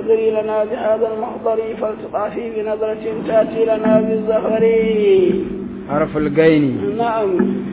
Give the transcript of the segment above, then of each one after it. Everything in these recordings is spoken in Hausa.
تنظري لنا بهذا المحضر فلتطافي بنظرة تأتي لنا بالزهر حرف الغين نعم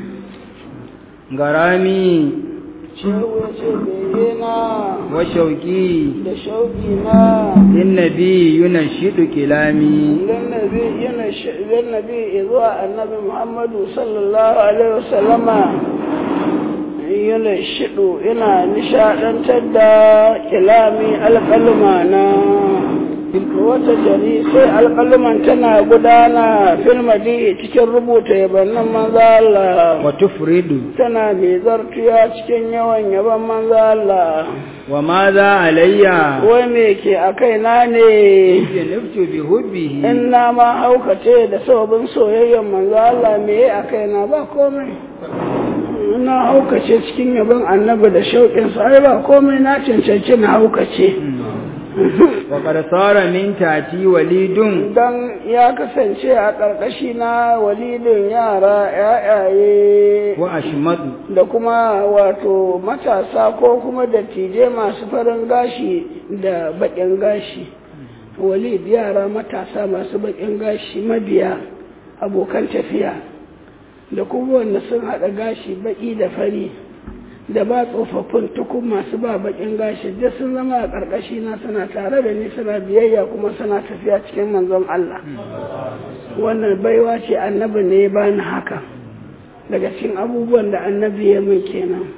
غرامي shehu ya ce begena وشوقي da shauƙi na للنبي ينشد كلامي lannabi yana lannabi zuwa annabi muhammadu sallallahu alaihi wasallama yana shido yana nishadantar da kilami alƙalma na wata jari sai alƙalman tana gudana filmadi cikin rubuta yabannin manzo Allah وتفرد tana mai zartuya cikin yawan yaban manzo Allah وماذا علي wai me ke a kaina ne جنبت بحبه in na ma haukace da sababin soyayyar manzo Allah me a kaina ba komai na haukace cikin yabon annabi da shauƙinsa ai ba komai na cancanci na haukace وقد صار من تاتي وليد dan ya kasance a ƙarƙashi na walidin yara yayaye وأشمد da kuma wato matasa ko kuma dattijai masu farin gashi da baƙin gashi walid yara matasa masu baƙin gashi mabiya abokan tafiya da kuma wanda sun haɗa gashi baƙi da fari da ba tsofaffin tukun masu ba baƙin gashi duk sun zama a ƙarƙashi na suna tare da ni suna biyayya kuma suna tafiya cikin manzon Allah wannan baiwa ce annabi ne ya bani haka daga cikin abubuwan da annabi ya min kenan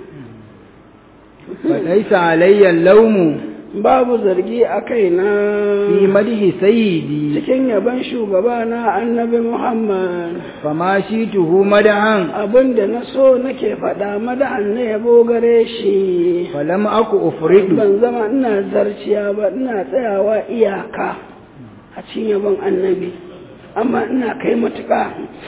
فليس علي اللوم babu zargi a kaina في مدح سيدي cikin yaban shugaba na annabi Muhammad فما شئته مدحا abinda na so nake faɗa madahan na yabo gare shi فلم أك أفرد ban zama ina zarciya ba ina tsayawa iyaka a cikin yabon annabi amma ina kai matuƙa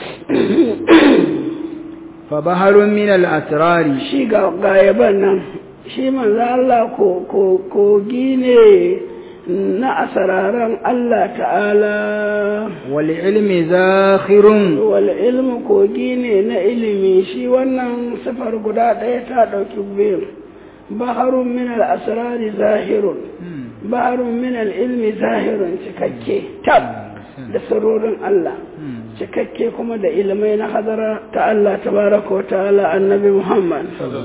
فبحر من الأسرار shi ga ga yaban nan shi manzo Allah ko ko kogi ne na asararan Allah ta'ala والعلم زاخر wal ilmu kogi ne na ilimi shi wannan sifar guda ɗaya ta ɗauki biyu baharun min al asrari zahirun baharun min al ilmi zahirun cikakke tab da sirrorin Allah cikakke kuma da ilimai na hadara ta Allah tabaraka wa ta'ala annabi Muhammad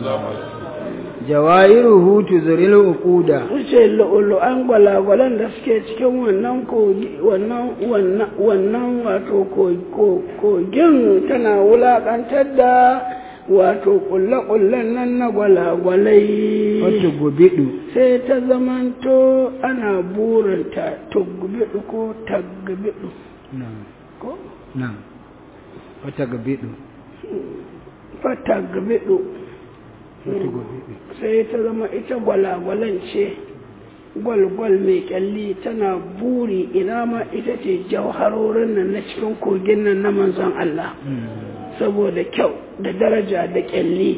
جوائره تزري العقود wuce lu'ulu'an gwalagwalan da suke cikin wannan kogi wannan wannan wannan wato ko- ko- kogin tana wulakantar da wato kulle-kullen nan na gwalagwalai وتقبض sai ta zamanto ana burinta tugbidu ko tagbidu نعم ko نعم وتقبض fatagbidu وتقبض sai ta zama ita gwalagwalan ce gwalgwal mai kyalli tana buri ina ma ita ce jauharorin nan na cikin kogin nan na manzon Allah saboda kyau da daraja da kyalli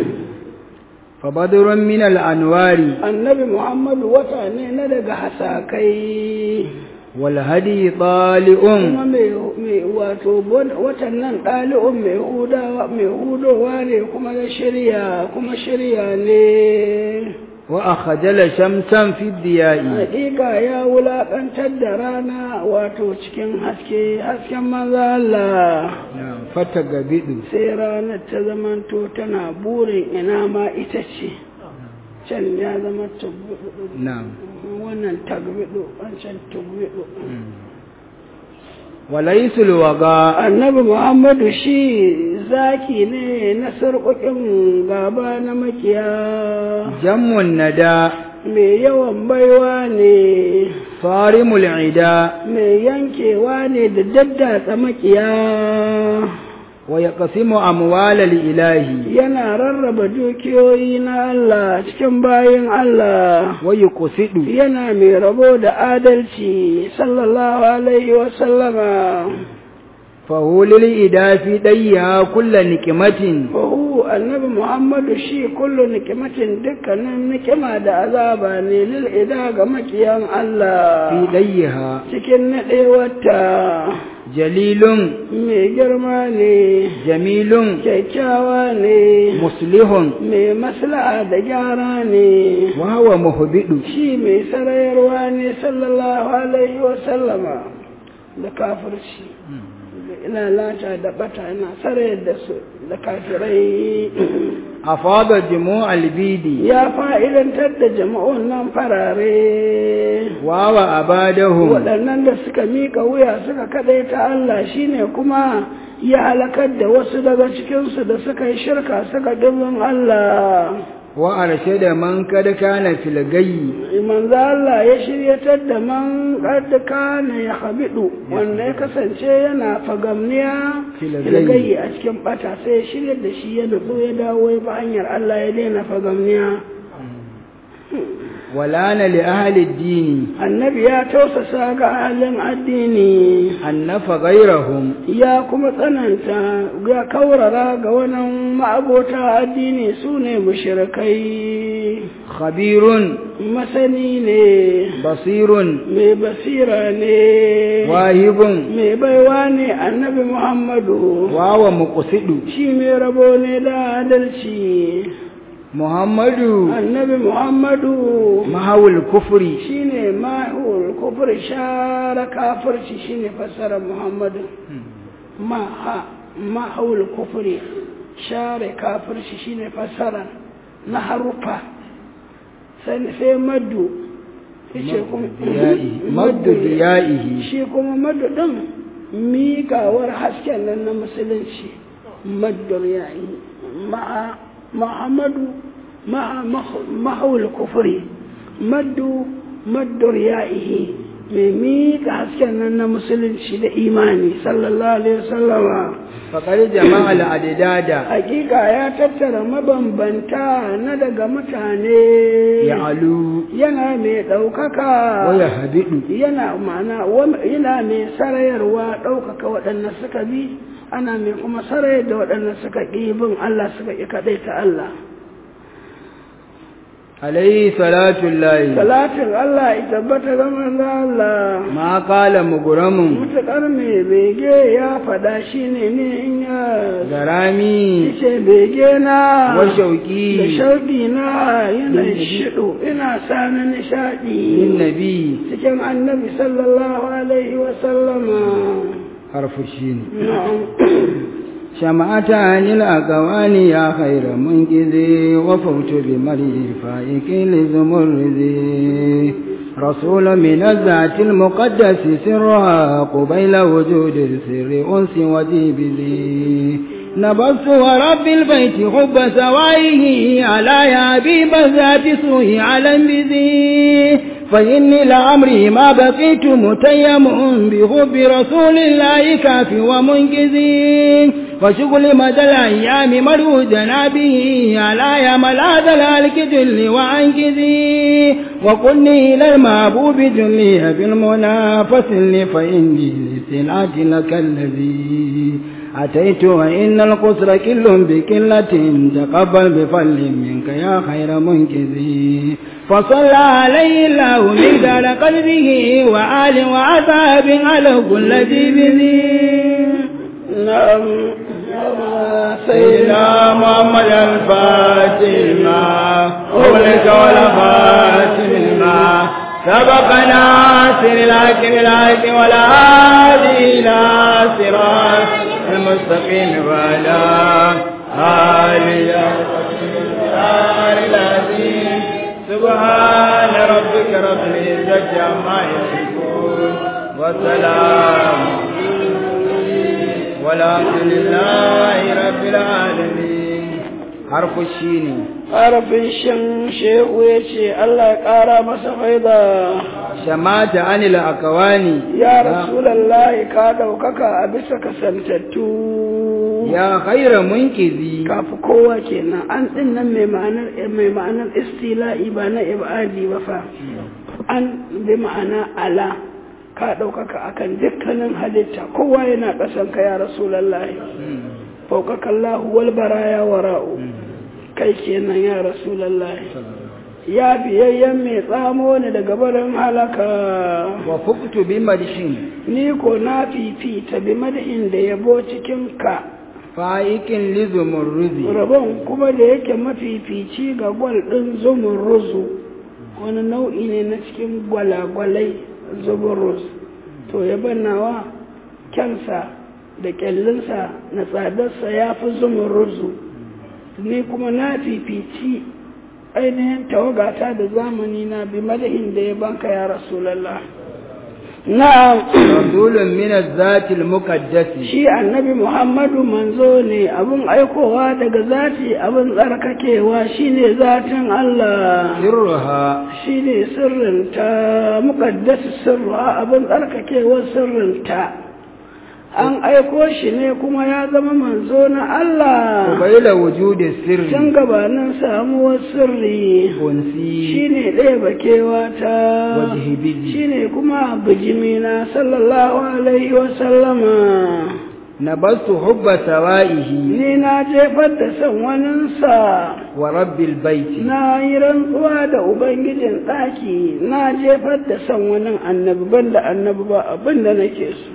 فبدر من الأنوار annabi muhammadu wata ne na daga hasakai والهدي طالئ kuma mai mai- wato watan nan ɗali'un mai hudawa mai hudowa ne kuma na shirya kuma shirya ne وأخجل شمسا في الضياء Hakika ya wulaƙantar da rana wato cikin haske hasken maza Allah نعم فتقبض sai ranar ta zamanto tana burin ina ma ita ce can ya zama tugbiɗu نعم wannan tagbiɗu wancan tugbiɗu وليس الوغاء annabi muhammadu shi zaki ne na sarƙoƙin gaba na makiya جم الندى mai yawan baiwa ne صارم العداء mai yankewa ne da daddatsa makiya ويقسم أموال الإله yana rarraba dukiyoyi na Allah cikin bayin Allah ويقصد yana mai rabo da adalci sallallahu alaihi wa sallama فهو للإداء في ديها كل نكمة Fahu annabi Muhammadu shi kullu nikimatin dukkanin nikima da azaba ne lil ida ga makiyan في Allah ديها cikin naɗewarta jalilun mai girma ne jamilun kyakkyawa ne muslihun mai maslaha da gyara ne wa huwa muhbidu shi mai sarayarwa ne sallallahu alaihi wa sallama da kafirci da ina lata da bata ina sarayar da su da kafirai afada jumu albidi ya fa'idantar da jama'un nan farare wa wa abadahu waɗannan da suka miƙa wuya suka kaɗaita Allah shine kuma ya halakar da wasu daga cikinsu da suka yi shirka suka dubin Allah wa arshada man kad kana fil gayyi manzo Allah ya shiryatar da man qad kana ya habidu wanda ya kasance yana fagamniya Filagayi. filagayi a cikin bata sai ya shiryar da shi ya nutsu ya dawo ya bi hanyar Allah ya daina fagamniya walana li ahli ad-din annabi ya tausasa ga halin addini annafa ghayrahum ya kuma tsananta ya kaurara ga wannan ma'abota addini su ne mushrikai khabirun masani ne basirun mai basira ne wahibun mai baiwa ne annabi muhammadu wa wa muqsidu shi mai rabo ne da adalci muhammadu annabi muhammadu mahawul kufri shine mahul kufur share kafirci shine fassarar muhammadu maha mahul kufuri share kafirci shine fassara na harufa sai sai maddu yace kuma diya'ihi maddu diya'ihi shi kuma maddu din miƙawar hasken nan na musulunci maddur yayi ma'a muhammadu ma'a mahawul kufuri maddu maddur ya'ihi mai miƙa hasken nan na musulunci da imani sallallahu alaihi wasallama faqad jama'a al-adada hakika ya tattara mabambanta na daga mutane ya'alu yana mai ɗaukaka wa yahbidu yana ma'ana wa- yana mai sarayarwa ɗaukaka waɗanda suka bi ana mai kuma sarayar da waɗanda suka ƙi bin Allah suka ƙi kaɗai ta Allah alayhi salatu llahi salatin Allah ya tabbata ga manzo Allah ma qala mughramun mutuƙar mai bege ya faɗa shi ne ne in ya garami ce bege na wa da shauqi shauƙi na yana shiɗo ina sa na nishaɗi lin nabi cikin annabi sallallahu alaihi wa sallama harfu shine na'am شمعت عن الأقوال يا خير منقذ وفوت بمري فائك لزمرذي رسول من الذات المقدس سرها قبيل وجود السر أنس وجيبذي نبضت ورب البيت حب سوائه على يا حبيب الذات سوء على بذي فإني لعمري ما بقيت متيم بحب رسول الله كافي ومنقذي وشغل مدى الأيام مرو جنابه على يا ملاذ الهلك جل وعنكذي وقلني إلى المحبوب جلي في المنى فسلني فإني لسلعة لك الذي أتيت وإن القصر كل بكلة تقبل بفل منك يا خير منكذي فصلى عليه الله مقدار قلبه وآل وعذاب على كل ذي بذي نعم سيدنا محمد الفاتح ما أغلق ولا خاتم ما سبقنا سر الحق بالحق ولا هادي إلى صراط المستقيم وعلى آله العظيم سبحان ربك رب العزة عما يصفون وسلام والحمد لله رب العالمين حرف الشين harafin shan shehu ya ce Allah ya ƙara masa faida شمات عن الأكوان ya rasulallahi ka ɗaukaka a bisa kasantattu يا خير منكذي kafi kowa kenan an ɗin nan mai ma'anar mai ma'anar istila'i ba na ibadi ba fa an bi ma'ana ala ka ɗaukaka akan dukkanin halitta kowa yana ƙasan ka ya rasulallahi fauƙaƙa Allah wal baraya wara'u kai kenan ya rasulallahi ya biyayyen mai tsamo ni daga barin halaka وفقت بمدح ni ko na fifita bi madahin da yabo cikin ka فائق لزمرد rabon kuma da yake mafifici ga gwal ɗin zumurruzu wani nau'i ne na cikin gwalagwalai zumurruz to yaban nawa kyansa da kyallinsa na tsadarsa ya fi zumurruzu ni kuma na fifici ainihin tawagata da zamani na bi madahin da ya banka ya rasulallah na'am رسول من الذات المقدس shi annabi muhammadu manzo ne abin aikowa daga zati abin tsarkakewa shine zatin Allah سرها shine sirrinta muqaddas sirra abin tsarkakewar sirrinta an aiko shi ne kuma ya zama manzo na Allah قبيل وجود السر tun gabanin samuwar sirri أنسي shine ɗaya bakewa ta وجهبذي shine kuma bijimina sallallahu alaihi wa sallama نبذت حب سوائه ni na jefar da son waninsa ورب البيت na yi rantsuwa da ubangijin ɗaki na jefar da son wani annabi banda annabi ba abin da nake so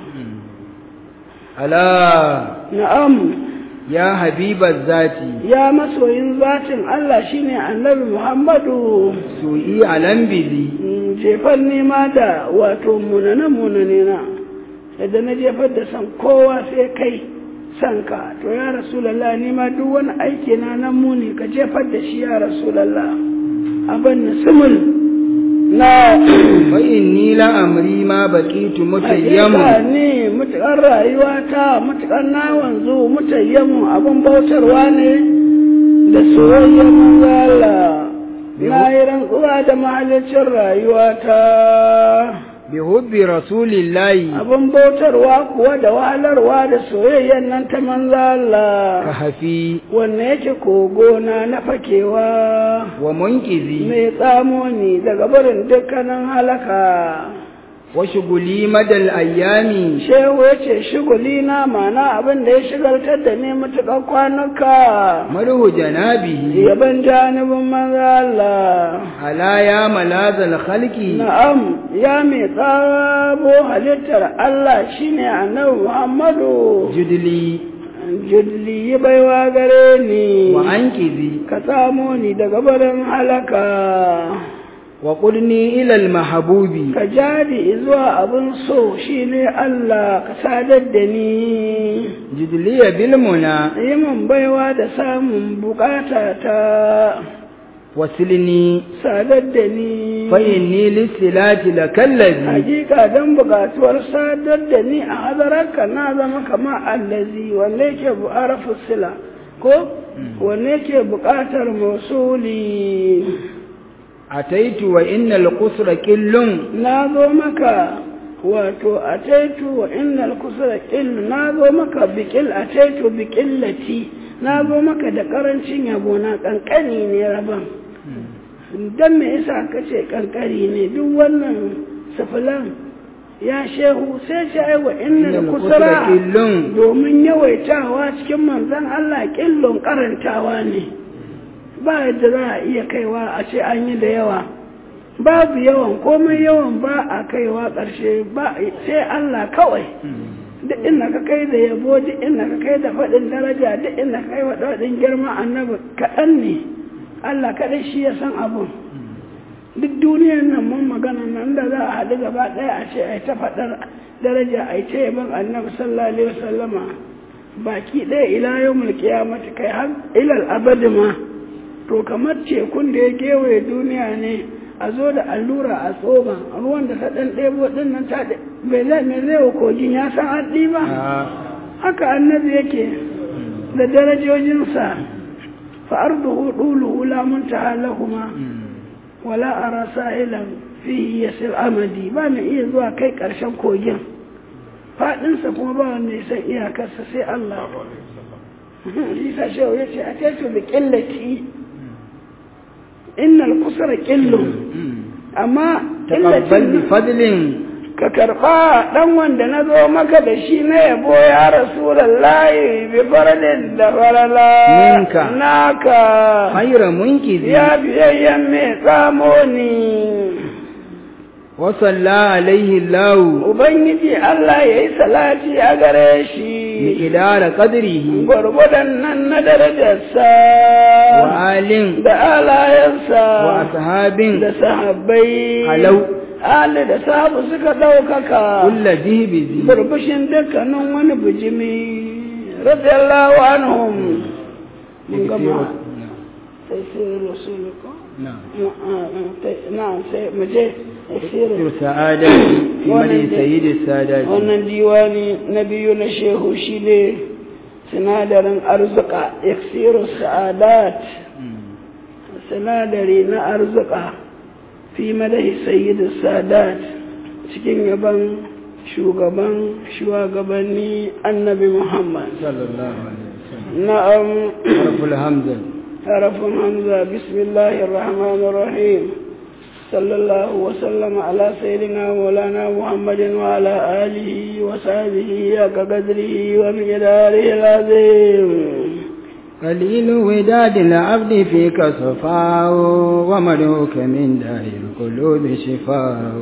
ألا na'am يا حبيب الذات ya masoyin zatin Allah shine annabi Muhammadu سوئي على بذي Mm, jefar nema da wato munane munane na yadda na jefar da san kowa sai kai san ka to ya rasulallah ni ma duk wani aiki na nan muni ka jefar da shi ya rasulallah abin na sumul na فإني لأمري ما بقيت متيم Hakika ne mutukar rayuwa ta mutukar na wanzu mutayyamu abin bautarwa ne da soyayyar manzala na yi rantsuwa da mahalicin rayuwa ta بحب رسول الله abin bautarwa kuwa da wahalarwa da soyayyar nan ta manzala كهفي wanne yake kogona na fakewa ومنقذي mai tsamo ni daga barin dukkanin halaka وشغلي مدى الأيام shehu ya ce shiguli na mana abin da ya shigaltar da ni matuƙar kwanuka مره جنابه yaban janibin manzo Allah ألا يا ملاذ الخلق na'am ya mai tsabo halittar Allah shine annabi Muhammadu جدلي judli yi baiwa gare ni وأنقذي ka tsamo ni daga barin halaka وقلني إلى المحبوب ka jadi zuwa abin so shine Allah ka sadar da ni جدلي بالمنى yi min baiwa da samun bukata ta وسلني sadar da ni فإني للصلاة لك الذي hakika don bukatuwar sadar da ni a hadararka na zama kama allazi wanne yake bu'arafu sila ko wanne yake bukatar mausuli أتيت وإن القصر كل na zo maka wato a taitu wa innal kusura ƙil na zo maka biƙil a taitu biƙillati na zo maka da ƙarancin yabo na ƙanƙani ne rabon don me yasa ka ce ƙanƙari ne duk wannan safilan ya shehu sai ce ai wa innal إن kusura القصر كل domin yawaitawa cikin manzon Allah ƙillon karantawa ne ba yadda za a iya kaiwa a ce an yi da yawa babu yawan komai yawan ba a kaiwa ƙarshe ba sai Allah kawai duk inda ka kai da yabo duk inda ka kai da faɗin daraja duk inda ka kai wa faɗin girma annabi kaɗan ne Allah kaɗai shi ya san abun duk duniyar nan mun magana nan da za a haɗu gaba ɗaya a ce ai ta faɗar daraja ai ta yaban annabi sallallahu alaihi wasallama baki ɗaya ila yawmul qiyamati kai har ilal abadi ma to kamar tekun da ya kewaye duniya ne a zo da allura a tsoma ruwan da ta ɗan ɗebo ɗin nan ta bai zai mai zai wa kogin ya san haɗi ba haka annabi yake da darajojinsa fa arduhu duluhu la muntaha lahuma wala ara sa'ilan fihi yasir amadi ba mai iya zuwa kai ƙarshen kogin faɗinsa kuma ba wanda ya san iyakarsa sai Allah Isa shehu ya ce a taitu da ƙillaci innal kusura ƙillu amma تقبل بفضل ka karɓa ɗan wanda na zo maka da shi na yabo ya rasulallahi bi faradin da farala Minka. naka خير منكذ ya biyayyen mai tsamo ni وصلى عليه الله ubangiji Allah ya yi salati a gare shi بإدار قدره gwargwadon nan na darajarsa وآل da alayensa وأصحاب da sahabbai Halau. Ali da sahabu suka ɗaukaka كل ذهب burbushin dukkanin wani bijimi radiyallahu anhum mun gama sai sai rasuluka نعم na'am sai mu je tafsirin سعادة في مدى سيد السادات wannan diwani na biyu na shehu shine sinadarin arzuka iksiru sa'adat sinadari na arzuka fi madahi sayyidu sadat cikin yaban shugaban shugabanni annabi muhammad صلى الله عليه وسلم na'am حرف الهمزة حرف همزة بسم الله الرحمن الرحيم صلى الله وسلم على سيدنا مولانا محمد وعلى آله وصحبه كقدره ومقداره العظيم قليل وداد العبد فيك صفاء وملوك من دار القلوب شفاء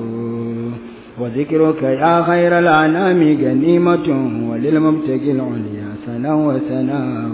وذكرك يا خير الأنام غنيمة وللمبتغي العليا سنا وسناء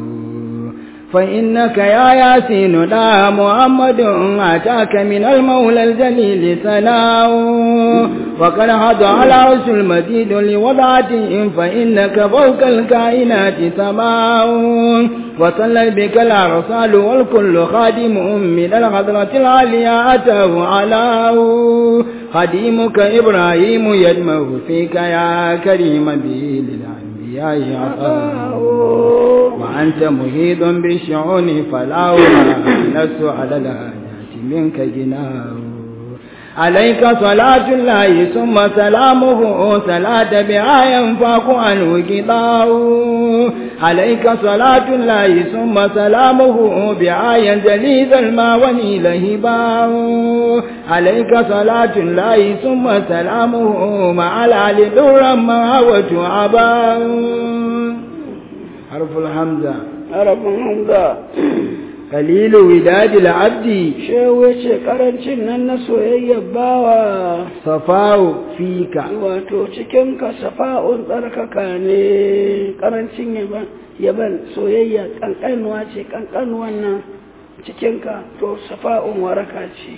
فإنك يا ياسين لا محمد أتاك من المولى الجليل سناء وقد حض على عرش المزيد لوضعته فإنك فوق الكائنات سماء وصلت بك الأرسال والكل خادم من الحضرة العليا أتاه علاء خديمك إبراهيم يدمه فيك يا كريم به للأنبياء عطاء وأنت محيط بالشعون فلا لست على الحاجات منك جناه عليك صلاة الله ثم سلامه صلاة بها ينفاق عنه قضاء عليك صلاة الله ثم سلامه بها ينجلي ذا الماء ونيل هباء عليك صلاة الله ثم سلامه مع العلي ذرا ما وتعباء حرف الحمزة حرف همزة قليل وداد العبد shehu ya ce karancin nan na soyayyar bawa صفاء فيك wato cikin ka safa'un tsarkaka ne karancin yaban yaban soyayya kankanuwa ce kankanuwan nan cikin ka to safa'un waraka ce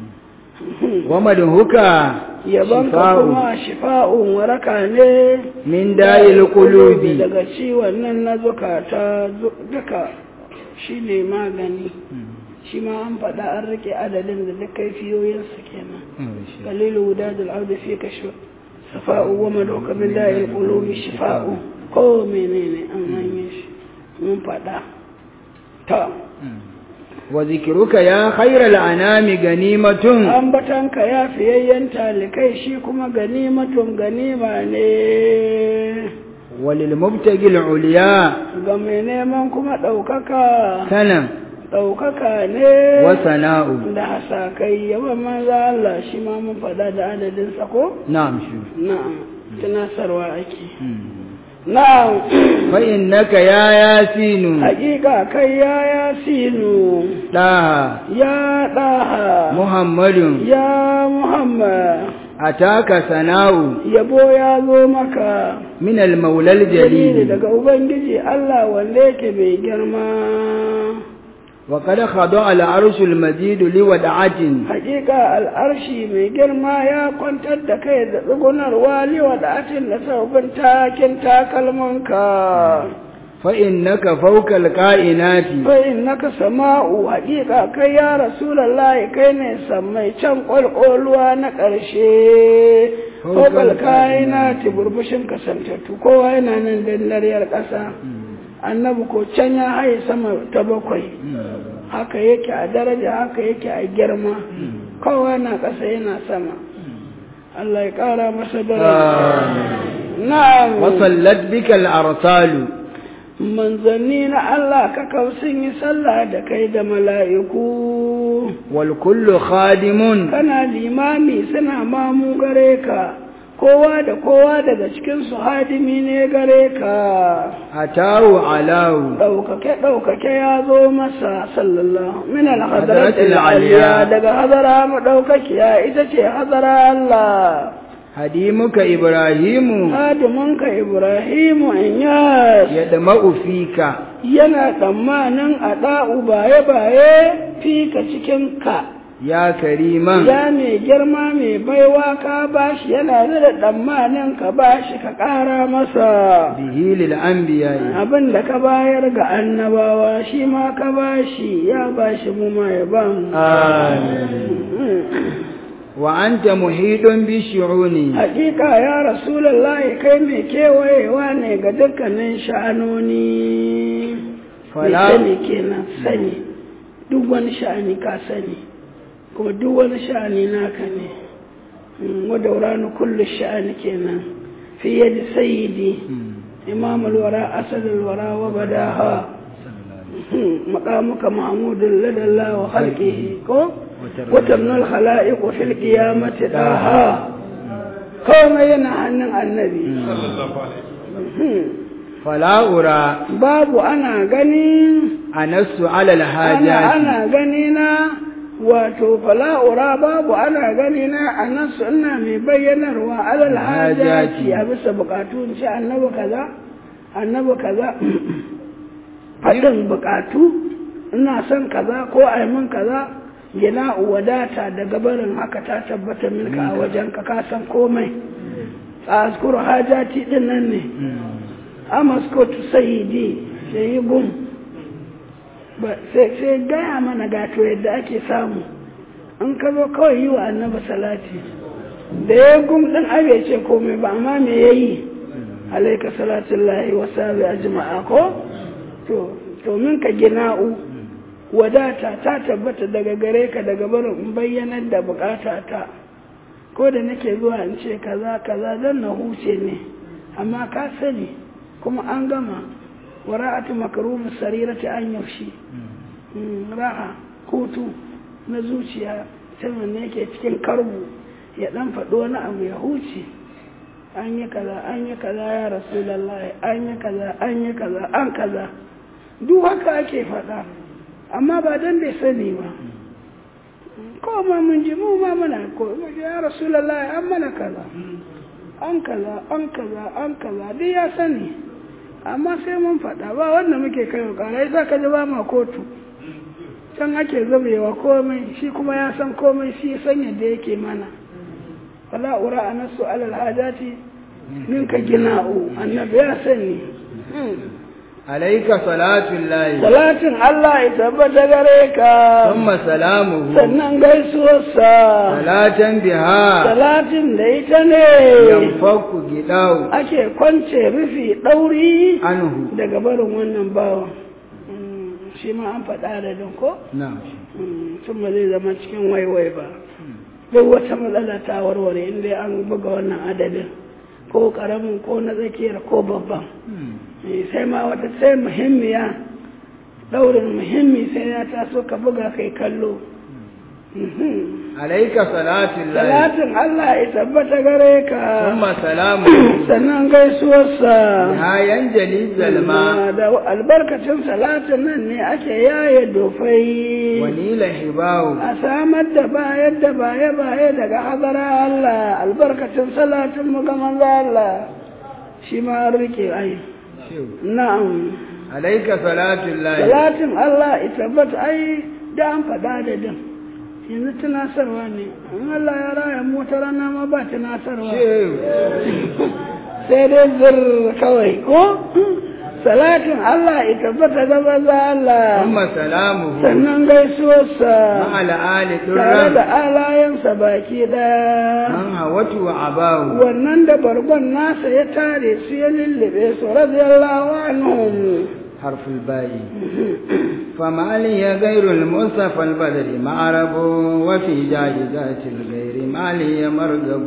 ومدهك yaban ka شفاء kuma shifa'un waraka ne من داء القلوب daga ciwon nan na zukata zu- duka shine magani shi ma an faɗa an rike adadin da duk kaifiyoyinsa kenan قليل وداد العود فيك شو صفاء وملوك من داء القلوب شفاء ko menene an hanyar shi mun faɗa ta وذكرك يا خير الأنام غنيمة ambatanka ya fiyayyen talikai shi kuma ganimatun ganima ne وللمبتغي العليا ga mai neman kuma ɗaukaka سنة ɗaukaka ne وثناء da hasakai yawan manza Allah shi ma mun faɗa da adadin ko نعم شو na'am tunasarwa ake na'am فإنك يا ياسين hakika kai ya yasinu طه ya ɗaha محمد ya muhammad أتاك ثناء yabo ya zo maka من المولى dalili الجليل daga ubangiji Allah wanda yake mai girma وقد خضع العرش المجيد لودعة hakika al'arshi mai girma ya kwantar da kai da tsugunarwa liwa da atin da sabbin takin takalmanka فإنك فوق الكائنات fa'in naka sama'u hakika kai ya rasulallahi kai ne sammai can ƙwalƙoluwa na ƙarshe kokal kaina ti burbushin kasantattu kowa yana nan dandariyar ƙasa annabi ko can ya haye sama ta bakwai haka yake a daraja haka yake a girma kowa na ƙasa yana sama Allah ya ƙara masa daraja na'am وصلت بك الأرسال manzanni na Allah kakau sun yi sallah da kai da mala'iku والكل خادم kana limami suna mamu gare ka kowa da kowa daga cikin su hadimi ne gare ka أتاه علاه ɗaukake ɗaukake ya zo masa sallallahu min Hadratil al-hadratil aliya. aliya daga hadara madaukakiya ita ce hadara Allah هديمك إبراهيم hadiminka Ibrahimu Inyas يدمع فيك yana tsammanin a ɗa'u baye-baye fika cikin ka يا كريما ya mai girma mai baiwa ka bashi yana da tsammanin ka bashi ka ƙara masa به للأنبياء abin da ka bayar ga annabawa shi ma ka bashi ya bashi mu ma ya ba mu آمين وأنت محيط بالشعون hakika ya rasulullahi kai mai kewayewa ne ga dukkanin sha'anoni mai Fala- sani kenan sani duk wani sha'ani ka sani kuma duk wani sha'ani naka ne wadda wuranu kullu sha'ani kenan fi yadi sayyidi imam alwara asad alwara wa badaha مقامك محمود لدى الله وخلقه وتمنى الخلائق في القيامة داها كما ينهى النبي فلا أرى باب أنا غني أنس على أنا الحاجات أنا غنينا wato fala'ura babu ana gani na a nan suna mai bayyanarwa alal hajati a bisa bukatu in ce annabi kaza annabi kaza faɗin bukatu ina son kaza ko a yi min kaza gina wadata daga barin haka ta tabbata milka a wajen ka ka san komai a askuru hajati din nan ne amaskotu sayidi sai gum ba sai sai gaya mana gato yadda ake samu an ka zo kawai yi wa annabi salati da ya gum din abe ce komai ba amma me yayi alaika salatullahi wa sabi ajma'a ko to domin ka gina'u wadata ta tabbata daga gare ka daga barin in bayyanar da bukata ta ko da nake zuwa in ce kaza kaza don na huce ne amma ka sani kuma an gama wara'atu makarubu sarirati an yaushe raha hutu na zuciya saman ne yake cikin karbu ya dan faɗi wani abu ya huce an yi kaza an yi kaza ya rasulullahi an yi kaza an yi kaza an kaza duk haka ake faɗa amma ba don bai sani ba ko ma mun ji mu ma mana ko ya rasulallah an mana kaza an kaza an kaza an kaza duk ya sani amma sai mun faɗa ba wanda muke kai wa ƙara ya ka ji ba ma kotu can ake zabewa komai shi kuma ya san komai shi ya san yadda yake mana wala ura anasu alal hajati minka gina'u annabi ya sani alaika salatullahi salatin Allah ya tabbata gare ka thumma salamuhu sannan gaisuwarsa salatan biha salatin da ita ne yanfaku gidau ake kwance rufi ɗauri anhu daga barin wannan bawan shi ma an faɗa da don ko na'am tun ba zai zama cikin waiwai ba duk wata matsala ta warware inda an buga wannan adadin ko ƙaramin ko na tsakiyar ko babban sai ma wata sai muhimmiya daurin muhimmi sai ya taso ka buga kai kallo alaika salatullahi salatin Allah ya tabbata gare ka thumma salamuhu sannan gaisuwarsa ha yanjali zalma da albarkacin salatin nan ne ake yaye dofai wa nila hibahu a samar da bayar da baye-baye daga hadara Allah albarkacin salatin mu ga manzo Allah shi ma an rike ai na'am alaika salatullahi salatin Allah ya tabbata ai da an faɗa da din yanzu tunasarwa ne in Allah ya raya mu wata rana ma ba tunasarwa shehu sai dai zir kawai ko salatin Allah ya tabbata ga maza Allah thumma salamuhu sannan gaisuwarsa ma'al ali tare da durran alayensa baki ɗaya man hawatu wa abahu wannan da bargon nasa ya tare su ya lullube su radiyallahu anhum حرف الباء فما لي غير المصطفى البدر معرب وفي جائزات الغير ما لي مرغب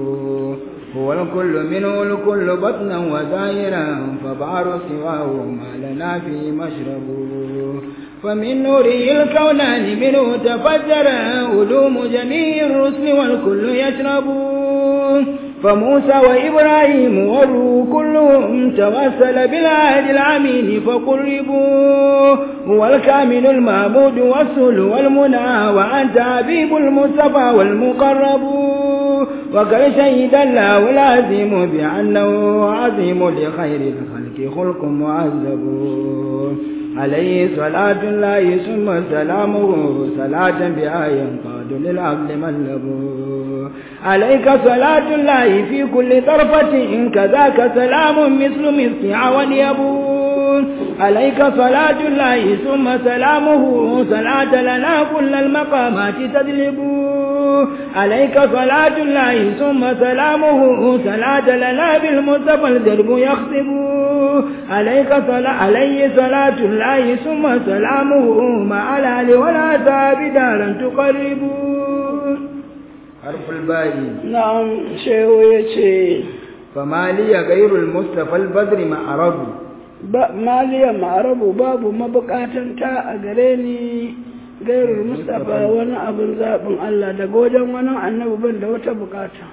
هو الكل منه الكل بطنا وظاهرا فبعر سواه ما لنا في مشرب فمن نوره الكونان منه تفجر علوم جميع الرسل والكل يشرب فموسى وإبراهيم والروح كلهم توسل بالعهد العمين فقربوا هو الكامل المعبود والسل والمنى وأنت حبيب المصطفى والمقرب وقد شهد الله العظيم بأنه عظيم لخير الخلق خلق معذب عليه صلاة الله ثم سلامه صلاة بها ينقاد للعبد ملب عليك صلاة الله في كل طرفة كذاك سلام مثل مثل عون يبون عليك صلاة الله ثم سلامه صلاة لنا كل المقامات تدلب عليك صلاة الله ثم سلامه صلاة لنا بالمصطفى الدرب يخطب عليك صلاة عليه صلاة الله ثم سلامه مع الآل والعذاب دارا تقرب حرف الباء na'am shehu ya ce فما لي غير المصطفى البدر معرض ba maliya ma'arabu babu mabukatanta a gare ni gairar mustapha wani abin zaɓin Allah daga wajen wani annabi ban da wata bukata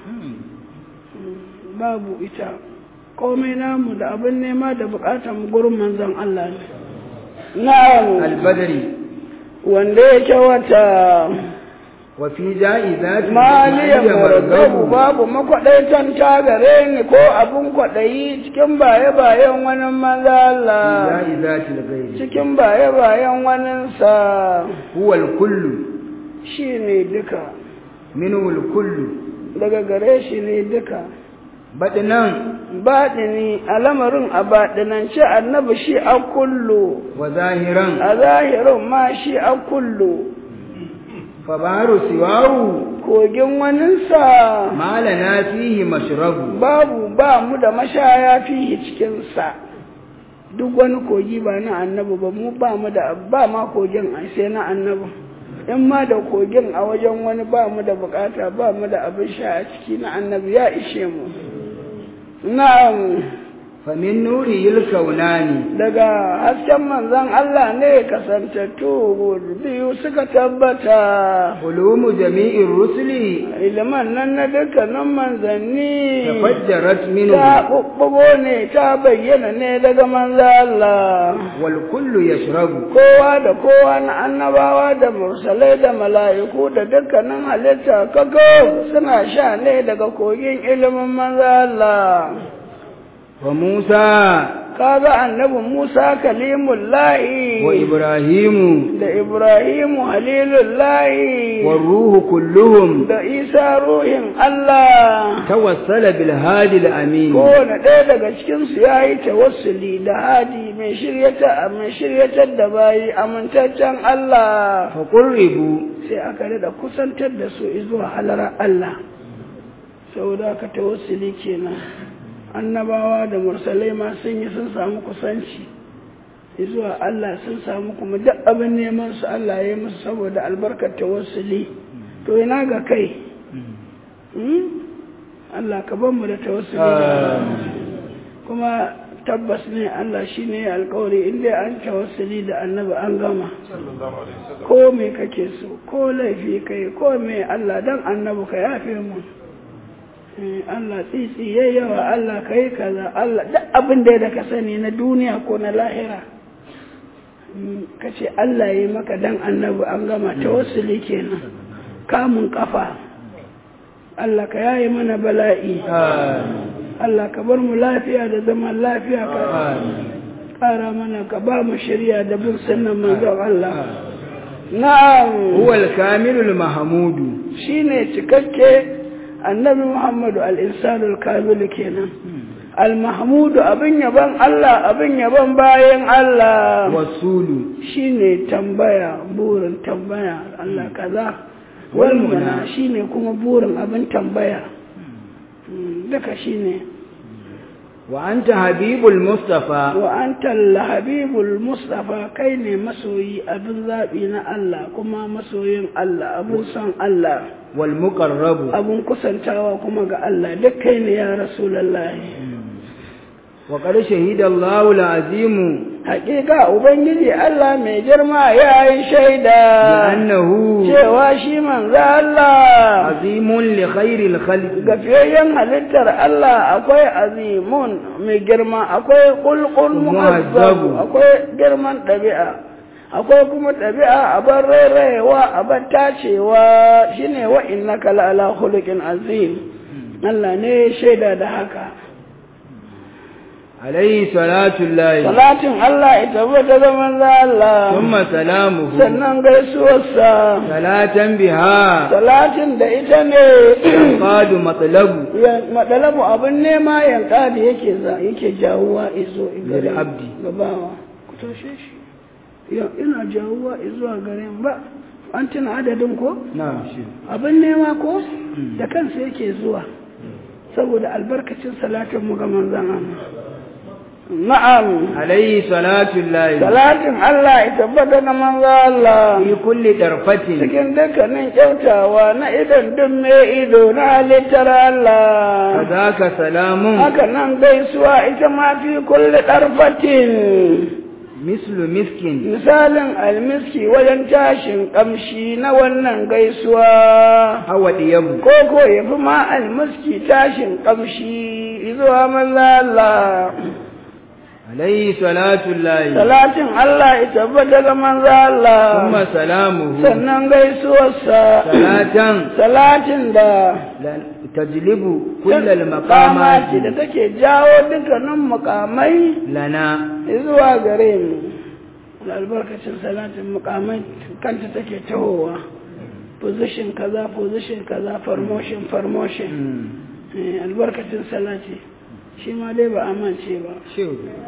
babu ita komai namu da abin nema da bukatan gurin manzon Allah ne na'am البدر wanda yake wata وفي جائزات maliya margabu babu makwadaitan ta gare ni ko abin kwaɗayi cikin baye-bayen wani manzo Allah جائزات الغير cikin baye-bayen waninsa هو الكل shi ne duka منه الكل daga gare shi ne duka بدنا baɗini a lamarin a baɗinance annabi shi a kullu وظاهرا a zahirin ma shi a kullu فبحر سواه kogin waninsa ما لنا فيه مشرب babu ba mu da mashaya fihi cikinsa duk wani kogi ba na annabi ba mu ba mu da ba ma kogin ai sai na annabi in ma da kogin a wajen wani ba mu da bukata ba mu da abin sha a ciki na annabi ya ishe mu na'am فمن نوره الكونان daga hasken manzon Allah ne kasantattu biyu suka tabbata علوم جميع الرسل iliman nan na dukkanin manzanni تفجرت ta منه ɓuɓɓugo ne ta bayyana ne daga manzo Allah والكل يشرب kowa da kowa na annabawa da mursalai da mala'iku da dukkanin halitta kaga suna sha ne daga kogin ilimin manzo Allah وموسى kaga annabi Musa kalimullahi وإبراهيم da Ibrahimu halilullahi والروح كلهم da Isa ruhin Allah توسل بالهادي الأمين kowane ɗaya daga cikinsu ya yi tawassuli da hadi mai shiryata mai shiryatar da bayi amintaccen Allah فقربوا sai aka da kusantar da su zuwa halara Allah saboda aka tawassuli kenan annabawa da mursalai ma sun yi sun samu kusanci zuwa Allah sun samu kuma duk abin neman su Allah ya yi musu saboda albarkar tawassuli to ina ga kai Hmm? Allah ka ban mu da tawassuli da kuma tabbas ne Allah shi ne alkawari inda an tawassuli da annabi an gama ko me kake so ko laifi kai ko me Allah dan annabi ka yafe mu Eh, Allah tsitsi yayi yawa Allah kai kaza Allah duk abin da da ka sani na duniya ko na lahira Mm, ka ce Allah yi maka dan annabi an gama tawassuli kenan kamun kafa Allah ka yaye mana bala'i Allah ka bar mu lafiya da zaman lafiya ka ƙara mana ka ba mu shirya da bin sunnan manzon Allah na'am هو الكامل المحمود shine cikakke annabi Muhammadu al-insanul kamil kenan al-mahmudu abin yaban Allah abin yaban bayan Allah والسول shine tambaya burin tambaya Allah kaza wal muna shine kuma burin abin tambaya Mm, duka shine وأنت حبيب المصطفى wa anta habibul mustafa kai ne masoyi abin zaɓi na Allah kuma masoyin Allah abin son Allah والمقرب abin kusantawa kuma ga Allah duk kai ne ya rasulullahi وقد شهد الله العظيم hakika ubangiji Allah mai girma ya yi shaida لأنه cewa shi manzo Allah عظيم لخير الخلق gafiyayyen halittar Allah akwai azimun mai girma akwai kulkul mu'azzabu Mu'azzabu. akwai girman ɗabi'a akwai kuma ɗabi'a a bar rairayewa a bar tacewa shine wa innaka la'ala khuluqin azim Allah ne ya shaida da haka عليه صلاة الله salatin Allah ya tabbata da manzo Allah ثم سلامه sannan gaisuwarsa صلاة بها salatin da ita ne قاد مطلب ya madalabu abin nema yanka da yake za yake jawuwa izo gare Lil abdi. gabawa ku tashe shi ya ina jawuwa izuwa gare mu ba an tuna adadin ko نعم شيخ abin nema ko da kansa yake zuwa saboda albarkacin salatin mu ga manzon Allah na'am عليه صلاة الله salatin Allah ya tabbata ga manzon Allah في كل طرفة cikin dukkanin kyautawa na idan duk mai ido na halittar Allah فذاك سلام haka nan gaisuwa ita ma fi kulli ɗarfatin مثل مسك misalin almiski wajen tashin ƙamshi na wannan gaisuwa أو ديب ko ko ya fi ma almiski tashin ƙamshi zuwa maza Allah عليه صلاة الله salatin Allah ya tabbata ga manza Allah ثم سلامه sannan gaisuwarsa صلاة salatin da لا- تجلب كل makamati المقامات da take jawo dukkanin mukamai لنا zuwa gare mu da albarkacin salatin mukamai kanta take tahowa position kaza position kaza promotion promotion Eh, albarkacin salati shi ma dai ba amince ba شو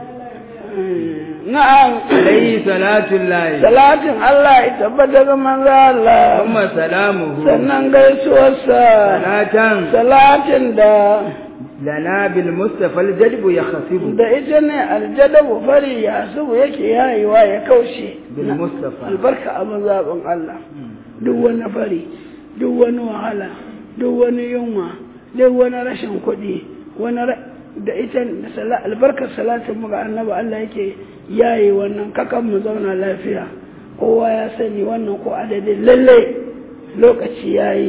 Eh, na'am عليه صلاة الله salatin Allah ya tabbata ga manzo Allah ثم سلامه sannan gaisuwarsa صلاة salatin da لنا بالمصطفى الجلب يخفض da ita ne aljadabu fari ya subu yake yayewa ya kaushe بالمصطفى albarka abin zaɓin Allah duk wani fari duk wani wahala duk wani yunwa duk wani rashin kuɗi wani ra- da ita da sala- albarkar salatin mu ga annabi Allah yake yaye wannan kakan mu zauna lafiya kowa ya sani wannan ko adadin lalle lokaci yayi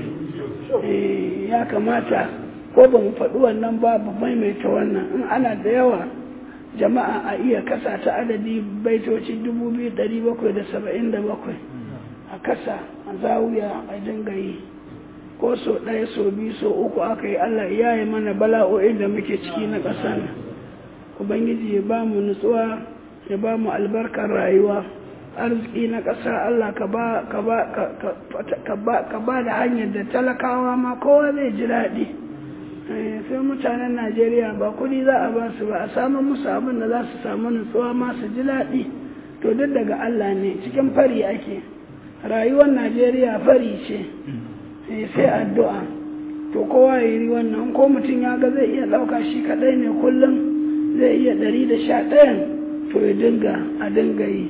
Eh, ya kamata ko ba mu faɗi wannan ba mu maimaita wannan in ana da yawa jama'a a iya kasa ta adadi baitoci dubu biyu ɗari bakwai da saba'in da bakwai a kasa a zawiya a dinga yi ko so ɗaya so biyu so uku aka yi allah ya yi mana bala'o'in da muke ciki na ƙasa nan ubangiji ya ba mu nutsuwa ya ba mu albarkar rayuwa arziki na ƙasa allah ka ba ka ba ka- ka- ka ba ka ba da hanyar da talakawa ma kowa zai ji daɗi Eh, sai mutanen najeriya ba kudi za a ba su ba a samu musu abin da za su samu nutsuwa ma su ji daɗi to duk daga allah ne cikin fari ake rayuwar najeriya fari ce Eh, sai addu'a to kowa ya yi wannan ko mutum ya ga zai iya ɗauka shi kaɗai ne kullum zai iya ɗari da sha ɗayan to ya dinga a dinga yi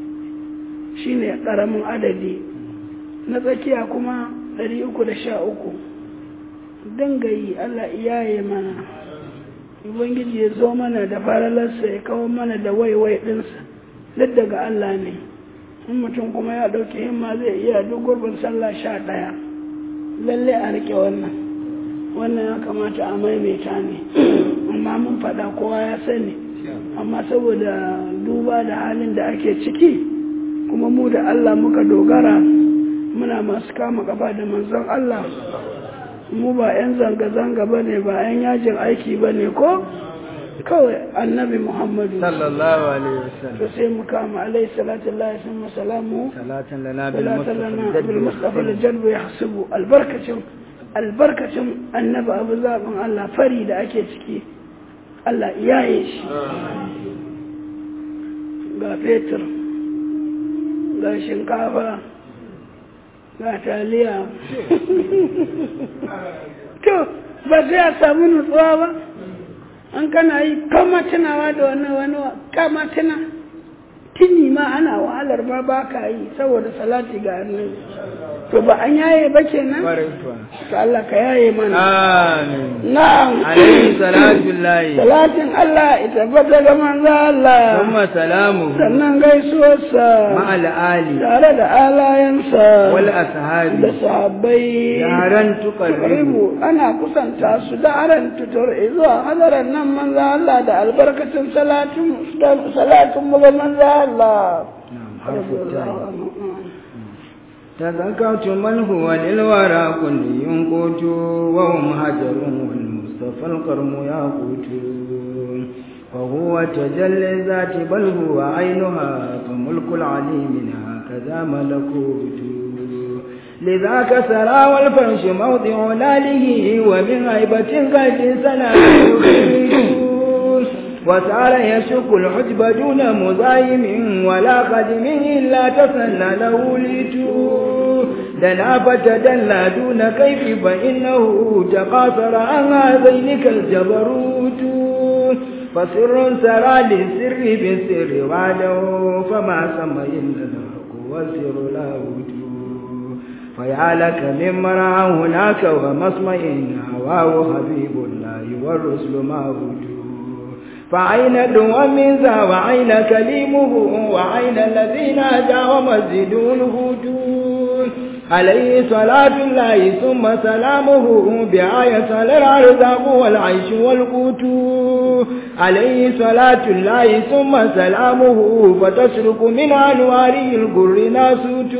shi ne ƙaramin adadi na tsakiya kuma ɗari uku da sha uku dinga yi Allah iyaye mana Ubangiji ya zo mana da faralarsa ya kawo mana da waiwai ɗinsa duk daga Allah ne in mutum kuma ya ɗauki himma zai iya duk gurbin sallah sha ɗaya lalle a riƙe wannan wannan ya kamata a maimaita ne amma mun faɗa kowa ya sani amma saboda duba da halin da ake ciki kuma mu da Allah muka dogara muna masu kama gaba da manzon Allah mu ba 'yan zanga-zanga ba ne ba 'yan yajin aiki ba ne ko kawai annabi muhammadu sallallahu alaihi wasallam to sai mu kama alaihi salatu Allah sun masalamu salatan lana bil salatan lana mustafa bil mustafa da jalbu ya hasubu albarkacin albarkacin annabi abu zaɓin Allah fari da ake ciki Allah iyaye shi ga fetur ga shinkafa ga taliya to ba sai a samu nutsuwa ba an kana yi kama tunawa da wani wani kama tuna tuni ma ana wahalar ma ba ka yi saboda salati ga annabi to ba an yaye ba kenan to Allah ka yaye mana amin na'am alayhi salatu lahi salatin Allah ita bata ga manzo Allah thumma salamu sannan gaisuwarsa ma'al ali tare da alayensa wal da ashabi sahabbai yaran tuqarribu Ribu ana kusanta su da aran tutur zuwa hadaran nan manzo Allah da albarkacin salatin salatin mu ga manzo Allah harfu ta'i تذكرت من هو للورى كل ينقوت وهم هجر والمصطفى القرم ياقوت وهو تجلي الذات بل هو عينها فملك العليم هكذا ملكوت لذاك سرى والفرش موضع لاله ومن هيبة قد سلام وسار يشق الحجب دون مزايم ولا قدم إلا تسنى له ليتو دنا فتدلى دون كيف فإنه تقاصر عن هذين كالجبروت فسر سرى للسر بالسر وعده فما سمى إلا الحق والسر لا وجود فيا لك من مرعى هناك ومسمع هواه حبيب الله والرسل ما وجود فأين دوا من ذا وأين كليمه وأين الذين هدى ومسجد الهجود عليه صلاة الله ثم سلامه بآية الأرزاق والعيش والقوت عليه صلاة الله ثم سلامه فتسرق من أنواره القر ناسوت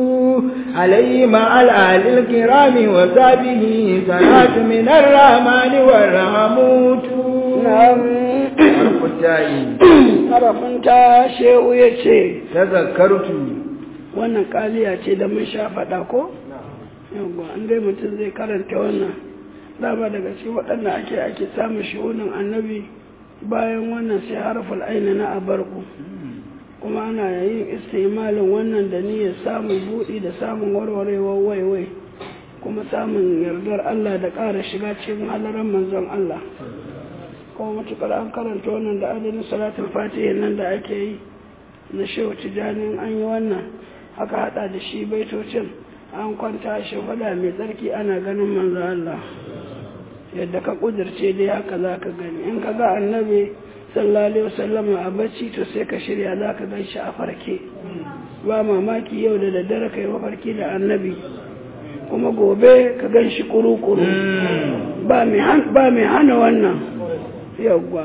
عليه مع الآل الكرام وصحبه صلاة من الرحمن والرحموت na'am harfutai harafin ta shehu ya ce tazakkartu wannan kaliya ce da mun sha faɗa ko yawwa an dai mutum zai karanta wannan dama daga cikin waɗanda ake ake samun shi'unin annabi bayan wannan sai harful aini na abarku kuma ana yin istimalin wannan da niyyar samun buɗi da samun warwarewar waiwai kuma samun yardar Allah da ƙara shiga cikin halaran manzon Allah kuma matukar an karanta wannan da adadin salatul fatiha nan da ake yi na shehu tijanin an yi wannan aka hada da shi baitocin an kwanta shi fada mai tsarki ana ganin manzo Allah yadda ka kudirce dai haka za ka gani in ka ga annabi sallallahu alaihi wasallam a bacci to sai ka shirya za ka gan shi a farke ba mamaki yau da daddare ka yi mafarki da annabi kuma gobe ka gan shi kuru-kuru ba mai hana wannan yawwa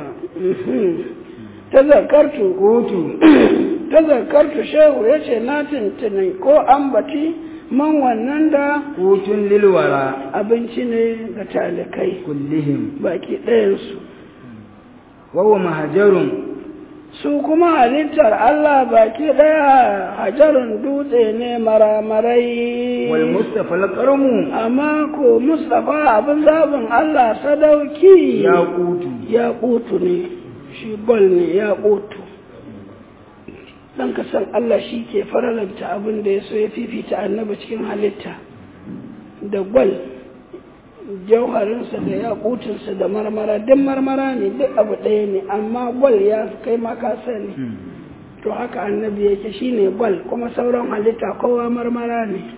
tazakartu kotu tazakartu shehu ya ce na tuntuni ko ambati man wannan da kotun lilwara abinci ne ga talikai kullihim baki ɗayansu wawa mahajarun su kuma halittar Allah baki ɗaya hajarun dutse ne maramarai wal mustafa alqarmu amma ko Mustapha abin zaɓin Allah sadauki ya kutu ya ƙutu ne shi gol ne ya ƙutu dan ka san Allah shi ke faralanta abin da ya so ya fifita annabi cikin halitta da gwal jauharinsa da ya ƙutunsa da marmara duk marmara ne duk abu ɗaya ne amma gwal ya kai maka sani to haka annabi yake shine gwal kuma sauran halitta kowa marmara ne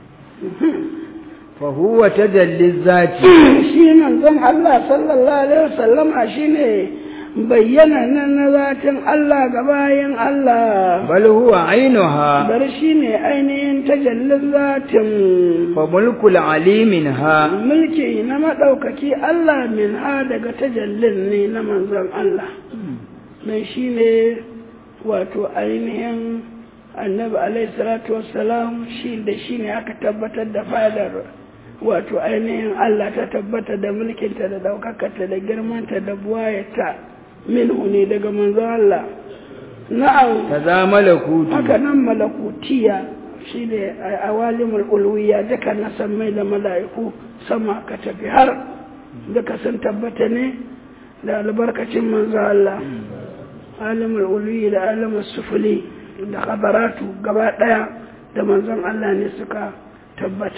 fa huwa tajalli zati shi manzon Allah sallallahu alaihi wasallama shine bayyana nan na zatin Allah ga bayan Allah bal huwa ainuha bar shi ne ainihin tajallin zatin fa mulkul alimin ha mulki na maɗaukaki Allah min ha daga tajallin ne na manzon Allah don shi ne wato ainihin annabi alaihi salatu wassalam shi da shi ne aka tabbatar da fadar wato ainihin Allah ta tabbata da mulkinta da ɗaukakarta da girmanta da buwayata minhu ne daga manzon Allah na'am kaza malakutu haka nan malakutiya shi ne a awalimul ulwiya duka na mai da mala'iku sama ka tafi har duka sun tabbata ne da albarkacin manzo Allah alimul ulwi da alimul sufuli da khabaratu gaba daya da manzon Allah ne suka tabbata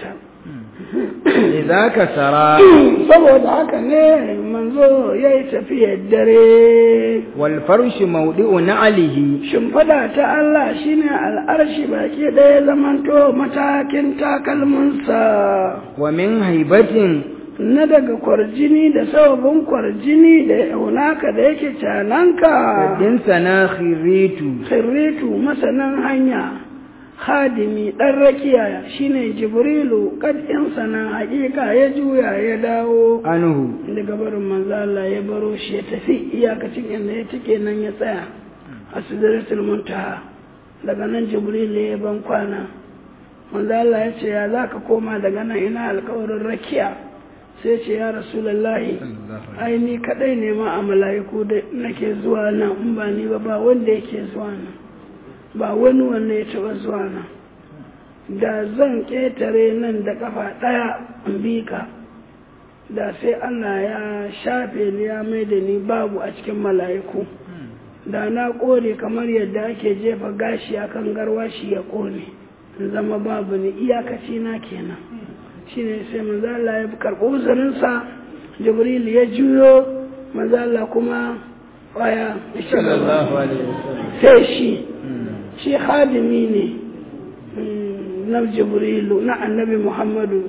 lidhaka sara saboda haka ne manzo ya yi tafiyar dare wal farshu mawdi'u na'lihi shimfiɗa ta Allah shine al'arshi baki ɗaya zamanto matakin takalminsa wa min haibatin na daga kwarjini da sababin kwarjini da hunaka da yake cananka din sana khiritu khirritu masanan hanya hadimi ɗan rakiya shine jibrilu kad'in sana hakika ya juya ya dawo anhu daga barin manzo Allah ya baro shi ya tafi iyakacin inda ya tike nan ya tsaya a sidratul muntaha daga nan jibrilu ya ban kwana manzo Allah ya ce ya zaka koma daga nan ina alƙawarin rakiya sai ce ya rasulullahi ai ni kadai ne ma a mala'iku da nake zuwa nan in ba ni ba ba wanda yake zuwa nan ba wani wanda ya taɓa zuwa nan da zan ƙetare nan da ƙafa ɗaya in bi ka da sai Allah ya shafe ni ya mai da ni babu a cikin mala'iku da na ƙone kamar yadda ake jefa gashi akan garwashi ya ƙone in zama babu ni iyakaci na kenan shine sai manzo Allah ya karɓi uzurinsa Jibril ya juyo manzo Allah kuma waya sallallahu alaihi wasallam sai shi shi hadimi ne na jibrilu na annabi muhammadu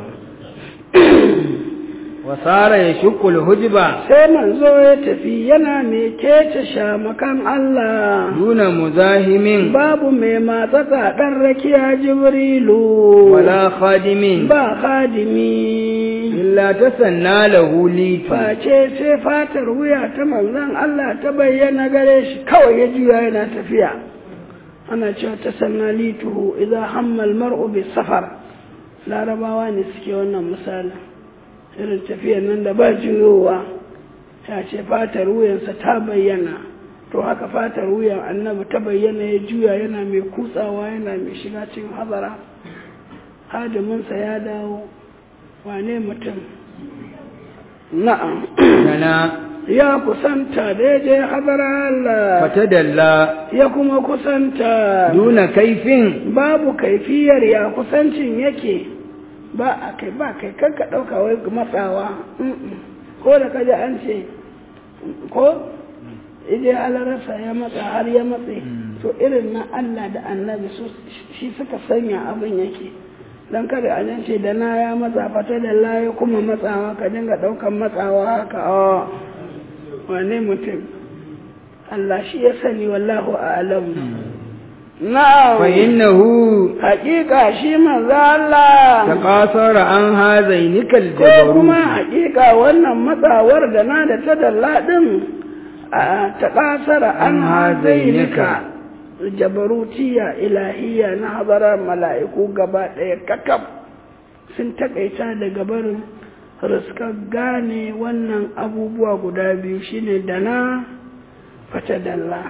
wa sara yashqu al-hujba sai manzo ya tafi yana mai kece shamakan Allah duna muzahimin babu mai matsaka ɗan rakiya jibrilu wala khadimin ba hadimi illa tasanna lahu litu face sai fatar wuya ta manzon Allah ta bayyana gare shi kawai ya juya yana tafiya ana cewa ta sanna lituhu idan hammal mar'u bi safar larabawa ne suke wannan misalin irin tafiyar nan da ba juyowa ya ce fatar wuyansa ta bayyana to haka fatar wuyan annabi ta bayyana ya juya yana mai kutsawa yana mai shiga cikin hazara hadiminsa ya dawo wane mutum na'am kana ya kusanta da ya je hazara Allah fatadalla ya kuma kusanta duna kaifin babu kaifiyar ya kusancin yake ba a kai ba kai kanka ɗauka wai matsawa Mm-mm. ko da kaji an ce ko ije alarasa ya matsa har ya matse to irin na Allah da annabi su shi suka sanya abin yake dan kada a nan ce da na ya matsa fata da la ya kuma matsawa ka dinga ɗaukan matsawa haka a wane mutum Allah shi ya sani wallahu a'lam na'am fa innahu hakika shi manzo Allah taqasara an hazainika ko kuma aljabaru hakika wannan matsawar da na da ta dalla din a ta kasara an hazainika jabarutiya ilahiya na habarar mala'iku gaba ɗaya kakaf sun takaita daga barin riskar gane wannan abubuwa guda biyu shine da na fata dalla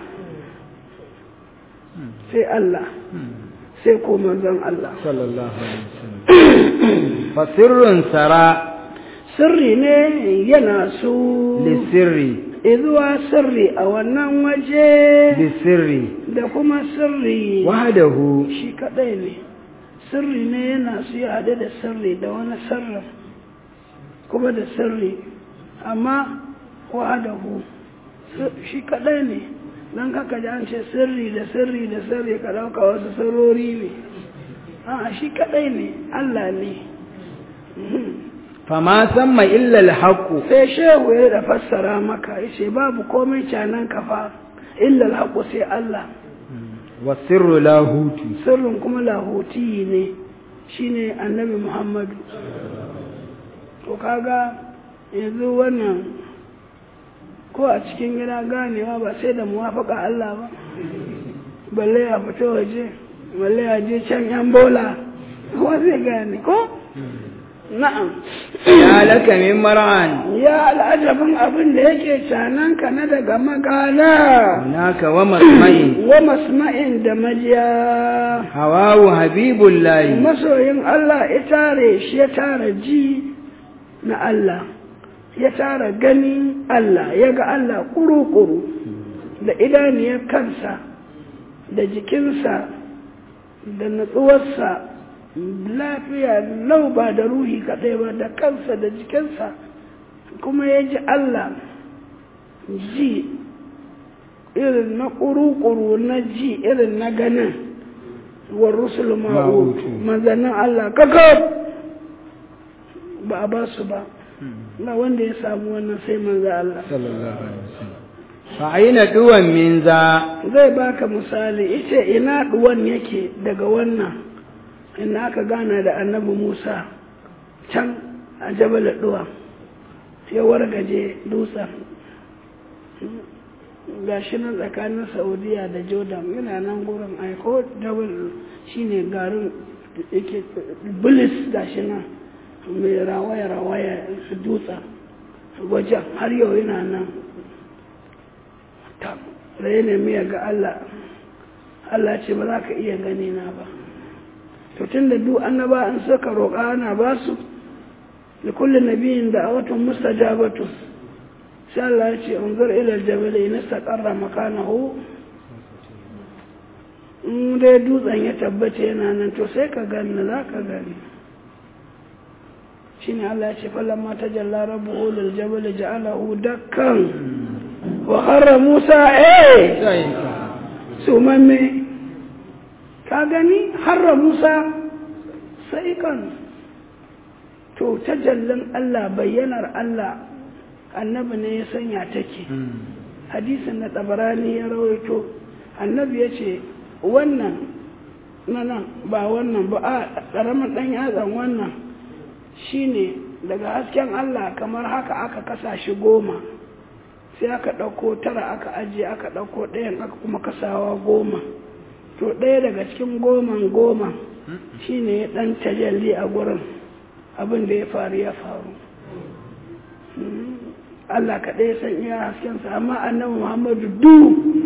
sai Allah sai ko manzon Allah sallallahu alaihi wasallam fa sirrun sara sirri ne yana su lisirri izuwa sirri a wannan waje lisirri da kuma sirri wahdahu shi kadai ne sirri ne yana su ya haɗe da sirri da wani sirrin kuma da sirri amma wahadahu shi kadai ne don kaka ji an ce sirri da sirri da sirri ka ɗauka wasu sirrori ne a shi kadai ne Allah ne fama samma illa alhaqu sai shehu ya da fassara maka yace babu komai canan kafa illa alhaqu sai Allah wa sirru lahutu sirrin kuma lahuti ne shine annabi Muhammadu to kaga yanzu wannan ko a cikin gida ganewa ba sai da muwafaka Allah ba balle ya fita waje balle ya je can yan bola kuma zai gane ko na'am ya laka min mar'an ya al'ajabin abin da yake cananka na daga magana hunaka wa masma'in wa masma'in da majiya hawawu habibullahi masoyin Allah ya tare shi ya tara ji na Allah ya tara gani Allah ya ga Allah kuru-kuru da idaniyar kansa da jikinsa da natsuwarsa lafiya lau ba da ruhi kaɗai ba da kansa da jikinsa kuma ya ji Allah ji irin na ƙuru-ƙuru na ji irin na ganin wa rusul ma'utu mazanin Allah kakab ba a ba su ba ba wanda ya samu wannan sai manzo Allah fa aina duwan min za zai baka misali ita ina duwan yake daga wannan ina aka gana da annabi Musa can a jabal duwa ya wargaje dutsen ga shi nan tsakanin saudiya da jordan yana nan gurin aiko jabal shine garin yake bilis ga shi nan mai rawaya-rawaya su dutsen wajen har yau yana nan da ya nemi ya ga Allah Allah ce ba za ka iya gani na ba to tun da duk annaba an saka roƙa ana ba su da kullum nabiyin da a watan mustajabatu sai Allah ya ce unzur ila jabal in istaqarra makanahu in dai dutsen ya tabbata yana nan to sai ka gani za ka gani shine Allah ya ce falamma tajalla rabbuhu lil jabal ja'alahu dakkan wa harra Musa eh sumamme ka gani harra Musa sai kan to tajallin Allah bayyanar Allah annabi ne ya sanya take hadisin na tabarani ya rawaito annabi ya ce wannan nan ba wannan ba a ƙaramin ɗan yatsan wannan shine daga hasken Allah kamar haka aka kasa shi goma sai aka ɗauko tara aka ajiye aka ɗauko ɗayan aka kuma kasawa goma to ɗaya daga cikin goman goma shine ya ɗan tajalli a gurin abin da ya faru ya faru Allah kaɗai san iya haskensa amma annabi Muhammadu du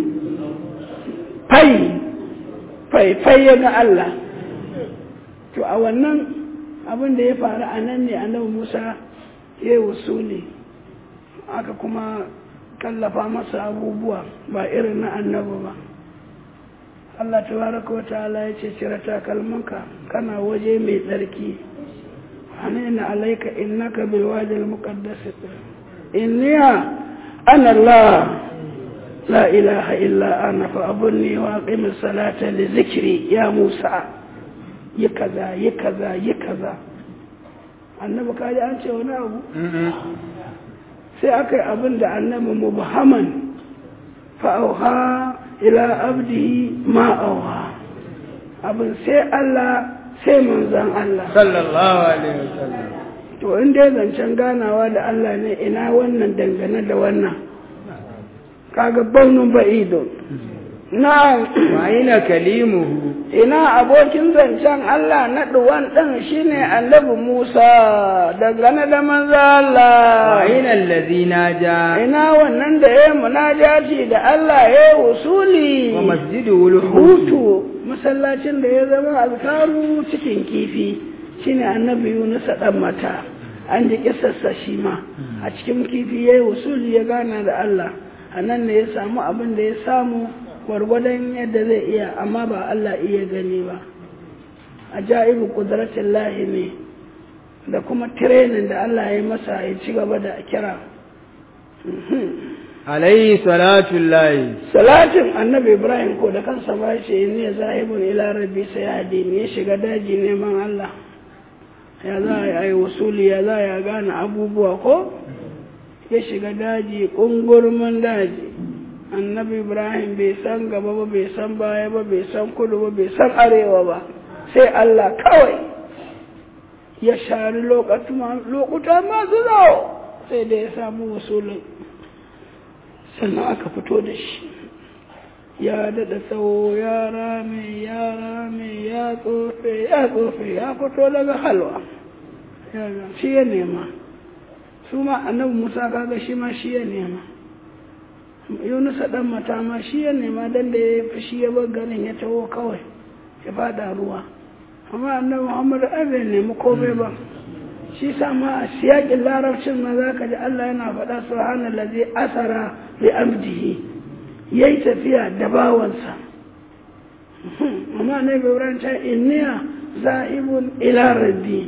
fai fai fai ya ga Allah to a wannan abin da ya faru a nan ne annabi Musa ya yi wasuli aka kuma kallafa masa abubuwa ba irin na annabi ba Allah tabaraka wa ta'ala ya ce cire takalmanka kana waje mai tsarki hanina alaika innaka bil wadi al muqaddas inniya ana Allah la ilaha illa ana fa abunni wa aqim salata li zikri ya Musa yi kaza yi kaza yi kaza annabi kaji an ce wani abu sai aka yi abin da annabi mubhaman fa'auha ila abdihi ma auha abin sai Allah sai manzan Allah sallallahu alaihi wasallam to in dai zancen ganawa da Allah ne ina wannan dangane da wannan kaga baunun ba'idun na wa aina kalimuhu ina abokin zancen Allah na ɗuwan ɗin shine annabi Musa dangane da manzo Allah wa aina allazi naja ina wannan da ya munajati da Allah ya usuli wa masjidu hutu masallacin da ya zama alkaru cikin kifi shine annabi Yunus dan mata an ji kissarsa shi ma a cikin kifi yayi usuli ya gana da Allah anan ne ya samu abin da ya samu gwargwadon yadda zai iya amma ba Allah iya gani ba ajaibu kudratin lahi ne da kuma tirenin da Allah ya masa ya ci gaba da kira alayhi salatu lahi salatin annabi ibrahim ko da kansa ba ce ne zahibun ila rabbi sayadi ne ya shiga daji neman Allah ya za a yi wasuli ya za ya gane abubuwa ko ya shiga daji ƙungurmin daji annabi ibrahim bai san gaba ba bai san baya ba bai san kudu ba bai san arewa ba sai allah kawai ya shari lokuta masu zawo sai da ya samu wasulun sannan aka fito da shi ya daɗa tsawo ya rame ya rame ya tsofe ya tsofe ya fito daga halwa shi ya nema su ma annabi musa kaga shi ma shi ya nema yunusa dan mata ma shi ya nema dan da ya fi shi ya bar garin ya taho kawai ya fada ruwa amma annabi muhammad an bai nemi komai ba shi sa ma a siyakin larabcin ma za ka ji allah yana faɗa subhanallazi asara bi abdihi ya yi tafiya da bawansa amma na ibrahim ta inniya zahibun ila rabbi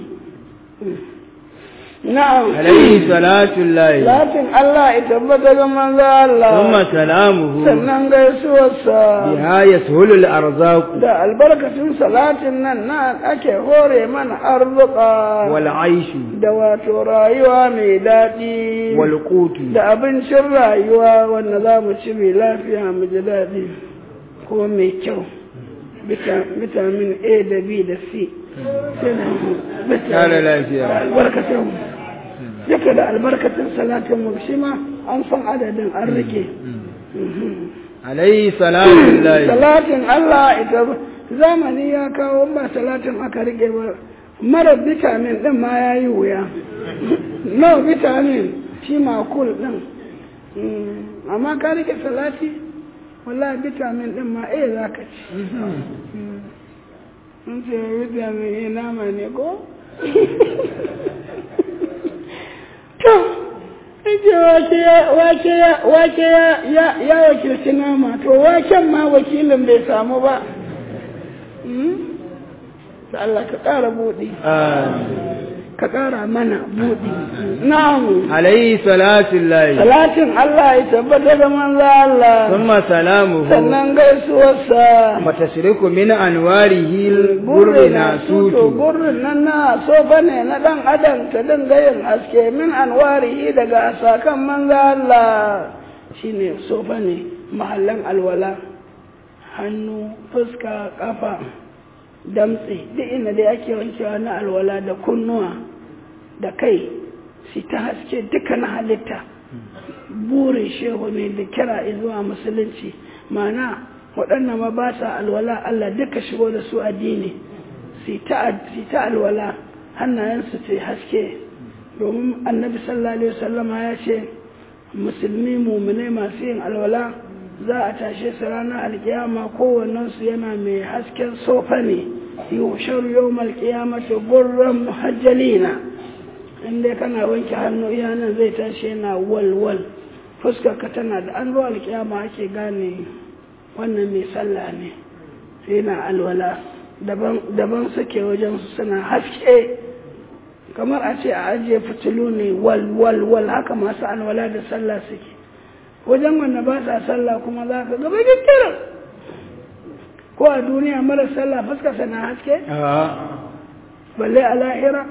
na'am عليه صلاة الله lakin Allah ya tabbata ga manzo Allah ثم سلامه sannan gaisuwarsa بها يسهل الأرزاق da albarkacin salatin nan na ake hore mana arzuka والعيش da wato rayuwa mai daɗi والقوت da abincin rayuwa wanda za mu ci mai lafiya mu ji daɗi ko mai kyau Vita- vitamin A da B da C sai da Kare lafiya. albarkacin duka da albarkacin salatin mu shi ma an san adadin an rike عليه صلاة الله salatin Allah ita zamani ya kawo ba salatin aka rike ba mara vitamin din ma ya yi wuya no vitamin shi makul din Mm, amma ka rike salati wallahi vitamin din ma eh za ka ci in ce vitamin eh nama ne ko to ake wace ya wace ya wace ya ya ya wakilci nama to waken ma wakilin bai samu ba Mm? da Allah ka ƙara buɗi آمين. ka ƙara mana buɗi na'am عليه صلاة الله salatin Allah ya tabbata da manzo Allah ثم سلامه sannan gaisuwarsa وتشرك من أنواره البر burri na tuto ناسوت burrin nan na so bane na dan adam ta dinga yin haske min anwarihi daga asakan manzo Allah shine so bane mahallan alwala hannu fuska kafa damtse duk inda dai ake wankewa na alwala da kunnuwa da kai shi ta haske duka na halitta burin shehu ne da kira zuwa musulunci mana waɗannan ma ba sa alwala Allah duka shigo da su addini su ta alwala hannayensu ce haske domin annabi sallallahu alaihi wasallama ya ce musulmi mumune masu yin alwala za a tashe su ranar alkiyama kowannensu yana mai hasken sofa ne yushar yau malkiyamata gurran muhajjalina inda kana wanke hannu iya nan zai tashi yana walwal fuskarka tana da an zo alkiyama ake gane wannan mai sallah ne yana alwala daban suke wajen su suna haske kamar a ce a ajiye fitilu ne wal wal wal haka masu alwala da sallah suke wajen wanda ba sa sallah kuma za ka gaba kiran ko a duniya mara sallah fuskarsa na haske balle a lahira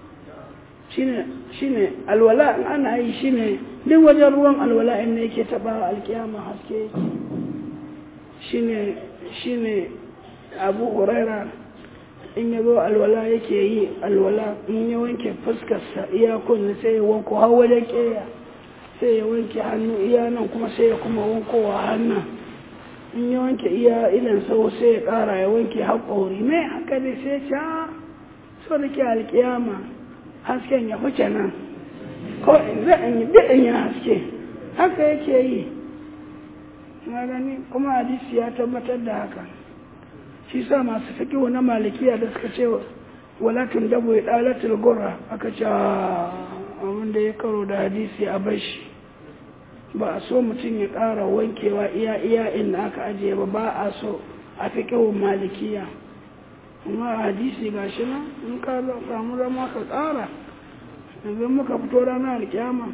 shine alwala in ana yi shine duk wajen ruwan alwala in ne yake taba alkiyama haske yake shine shine abu huraira in ya zo alwala yake yi alwala in ya wanke fuskarsa iya kunni sai ya wanko har wajen keya sai ya wanke hannu iya nan kuma sai ya kuma wankowa hannun in ya wanke iya idan sau sai ya kara ya wanke haƙori mai haka ne sai ca so da ke alkiyama hasken ya huce nan ko za in yi daɗin ya haske haka yake yi na gani kuma hadisi ya tabbatar da haka shi sa masu fiƙiwa na malikiya da suka ce walatun dabo ya ɗalatul gura aka ce abin da ya karo da hadisi a bashi ba a so mutum ya ƙara wankewa iya iya inda aka ajiye ba ba a so a fiƙiwun malikiya amma a hadisi ga shi nan in ka samu zama ka ƙara yanzu muka fito ranar alkiyama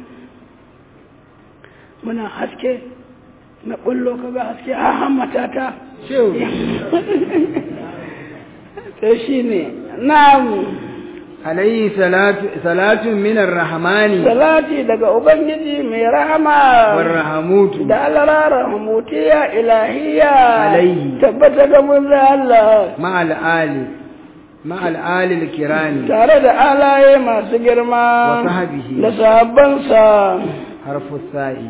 muna haske na ɓullo ka ga haske a hammata ta ta shi ne na'am alayhi salatu minar rahmani salati daga ubangiji mai rahama warrahamutu da alara rahamutiya ilahiya Alayhi. tabbata ga mun Allah ma'al ali ma'al ali al-kirani tare da alaye masu girma Wa sahbihi. da sahabbansa harfu sa'i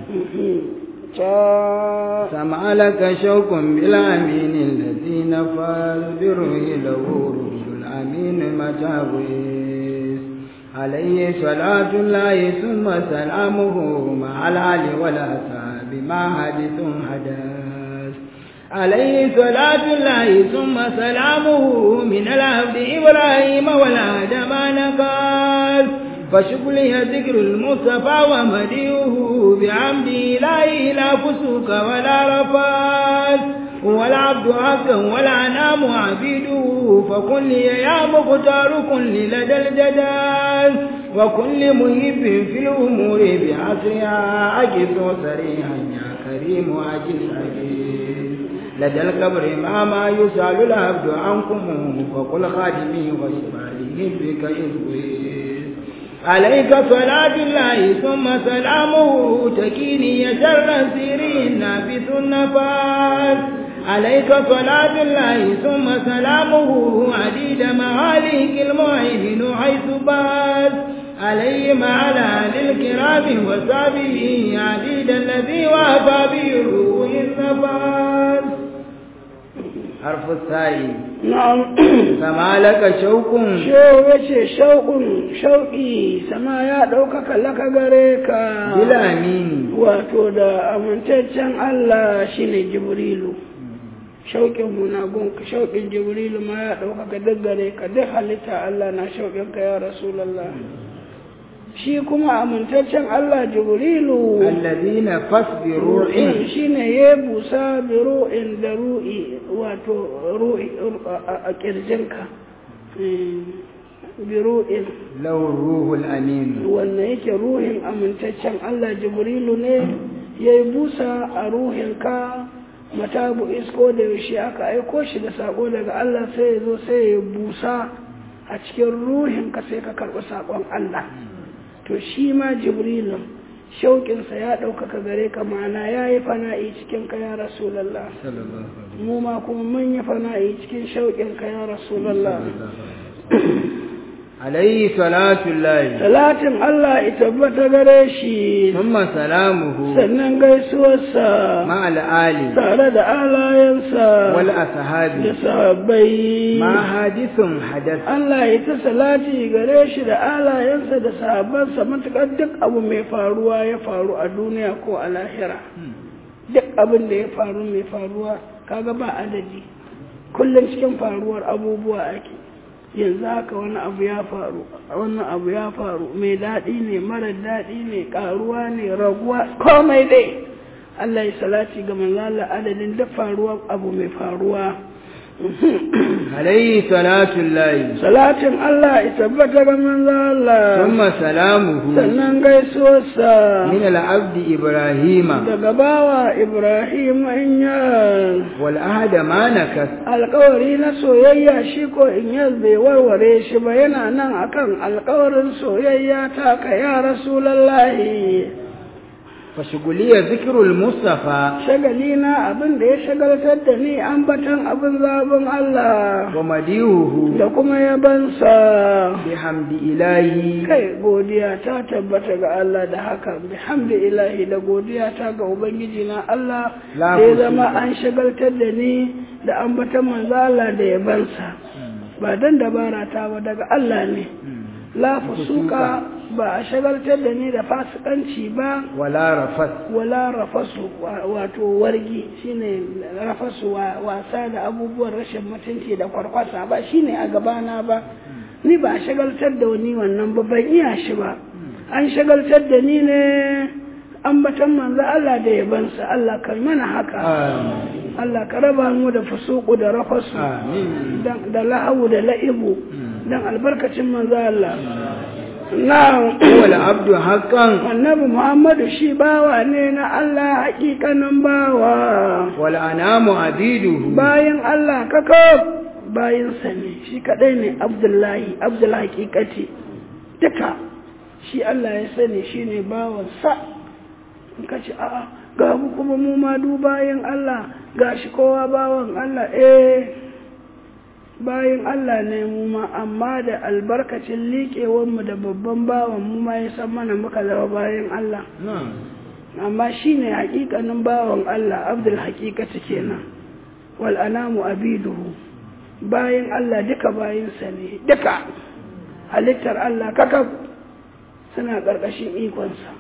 ta سمع لك شوق بالأمين الذي نفى بره له رشد الأمين متابويس عليه صلاة الله ثم سلامه مع العلي والأصحاب ما حدث حدث عليه صلاة الله ثم سلامه من العبد إبراهيم والآدم نقال فشكلي ذكر المصطفى ومديه بعمده لا إله فسوق ولا رفات والعبد حقا والأنام عبيده فكن لي يا مختار كن لي لدى الجدال وكل مهب في الأمور بعصرها أجد صريحا يا كريم أجل أجل لدى القبر ما ما يسأل العبد عنكم فقل خادمي وشماله بك إذ عليك صلاة الله ثم سلامه تكيني شر سيرين نافث النفاس عليك صلاة الله ثم سلامه عديد معاليك المعين حيث بات عليه مع الأهل الكرام وصحبه عديد الذي وافى به الروح النفاس حرف الثاني na'am فما لك شوق shehu ya ce shauƙin shauƙi sama ya ɗaukaka laka gare ka بالأمين wato da amintaccen Allah shine jibrilu shauƙin munagun shauƙin jibrilu ma ya ɗaukaka duk gare ka duk halitta Allah na shauƙin ka ya rasulallah shi kuma amintaccen Allah jibrilu الذين فاصبروا ru'in shine ya busa bi ru'in da ru'i wato ru'i a kirjinka bi ru'in له الروح الأمين wannan yake ruhin amintaccen Allah jibrilu ne ya yi busa a ruhinka matabu isko da yaushe aka aiko shi da sako daga Allah sai ya zo sai ya busa a cikin ruhinka sai ka karɓi sakon Allah to shi ma jibrilu shauƙinsa ya ɗaukaka gare ka ma'ana ya yi fana'i cikin ka ya rasulallah mu ma kuma mun yi fana'i cikin shauƙin ka ya rasulallah عليه صلاة الله salatin Allah ya tabbata gare shi ثم سلامه sannan gaisuwarsa مع الآل tare da alayensa da والأصحاب sahabbai ما حادث حدث Allah ya ta salati gare shi da alayensa da sahabbansa matuƙar duk abu mai faruwa ya faru a duniya ko a lahira duk abin da ya faru mai faruwa kaga ba adadi kullum cikin faruwar abubuwa ake yanzu haka wani abu ya faru wannan abu ya faru mai daɗi ne mara daɗi ne ƙaruwa ne raguwa komai dai Allah ya salati ga manzala adadin duk faruwar abu mai faruwa عليه صلاة الله salatin Allah ya tabbata ga manzala ثم سلامه sannan gaisuwarsa من العبد إبراهيم daga bawa Ibrahim Inyas والأهد ما نكس alkawari na soyayya shi ko Inyas bai warware shi ba yana nan akan alkawarin soyayya ta ka ya Rasulallahi فشغلية ذكر المصطفى shagali na abin da ya shagaltar da ni ambatan abin zabin Allah ومديوه da kuma yabansa بحمد إلهي kai godiya ta tabbata ga Allah da haka bihamdi ilahi da godiya ta ga ubangiji na Allah La da ya fusuka. zama an shagaltar da ni da ambatan manzo Allah da yabansa ba dan dabara ta ba daga Allah ne la fusuka ba a shagaltar da ni da fasikanci ba ولا رفث wala rafasu wa- wato wargi shine rafasu wa- wasa da abubuwan rashin mutunci da kwarkwasa ba shine a gabana ba ni ba a shagaltar da wani wannan ba ban iya shi ba an shagaltar da ni ne ambatan manzo Allah da yabansa Allah kai mana haka آمين Allah ka raba mu da fusuku da rafasu آمين dan da la'awu da la'ibu dan albarkacin manzo Allah na'am هو العبد حقا annabi Muhammadu shi bawa ne na Allah hakikanin bawa والأنام عبيده bayan Allah kakaf bayansa ne shi kadai ne Abdullahi Abdul hakikati duka shi Allah ya sani shi ne bawansa in ka ce a'a ga mu kuma mu ma du bayan Allah ga shi kowa bawan Allah eh bayan Allah ne mu ma amma da albarkacin liƙewanmu da babban bawan mu ma ya san mana muka zama bayan Allah نعم amma shi ne haƙiƙanin bawan Allah abdul haƙiƙata kenan wal anamu abiduhu bayan Allah duka bayansa ne duka halittar Allah kakaf suna ƙarƙashin ikonsa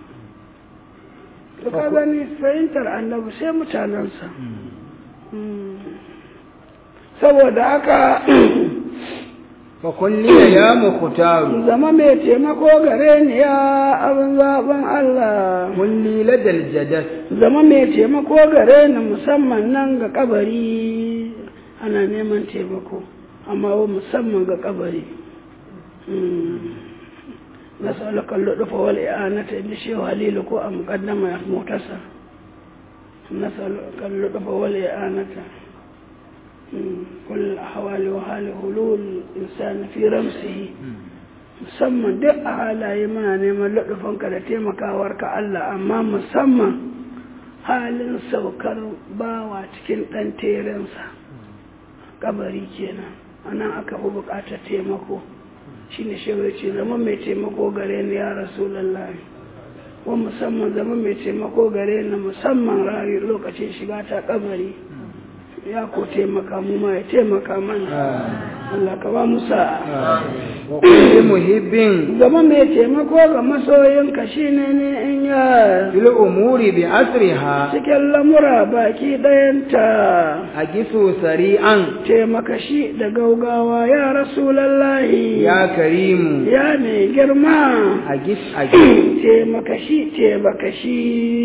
to ka gani fahimtar annabi sai mutanensa Mm. saboda haka فقل لي يا مختار zama mai taimako gare ni ya abin zaben Allah قل لي لدى الجدث zama mai taimako gare ni musamman nan ga kabari ana neman taimako amma wa musamman ga kabari na saulakan luɗufa wal i'anata inda shehu halilu ko a muƙaddama ya motasa na saulakan luɗufa wal i'anata كل أحوال وحال حلول الإنسان في رمسه musamman duk a halaye muna neman laɗufanka da taimakawarka Allah amma musamman halin saukar bawa cikin ɗan terensa kabari kenan anan aka fi buƙatar taimako shi ne ce zama mai taimako gare ni ya rasulallah wa musamman zama mai taimako gare ni musamman rayu lokacin shiga ta kabari ya ko taimaka mu ma ya taimaka mana Allah ka ba mu sa'a وكل محب zama mai taimako ga masoyinka shine ne in ya في الأمور بأسرها cikin lamura baki ɗayanta أجس سريعا taimaka shi da gaugawa ya rasulallahi يا كريم ya mai girma أجس أجس taimaka shi taimaka shi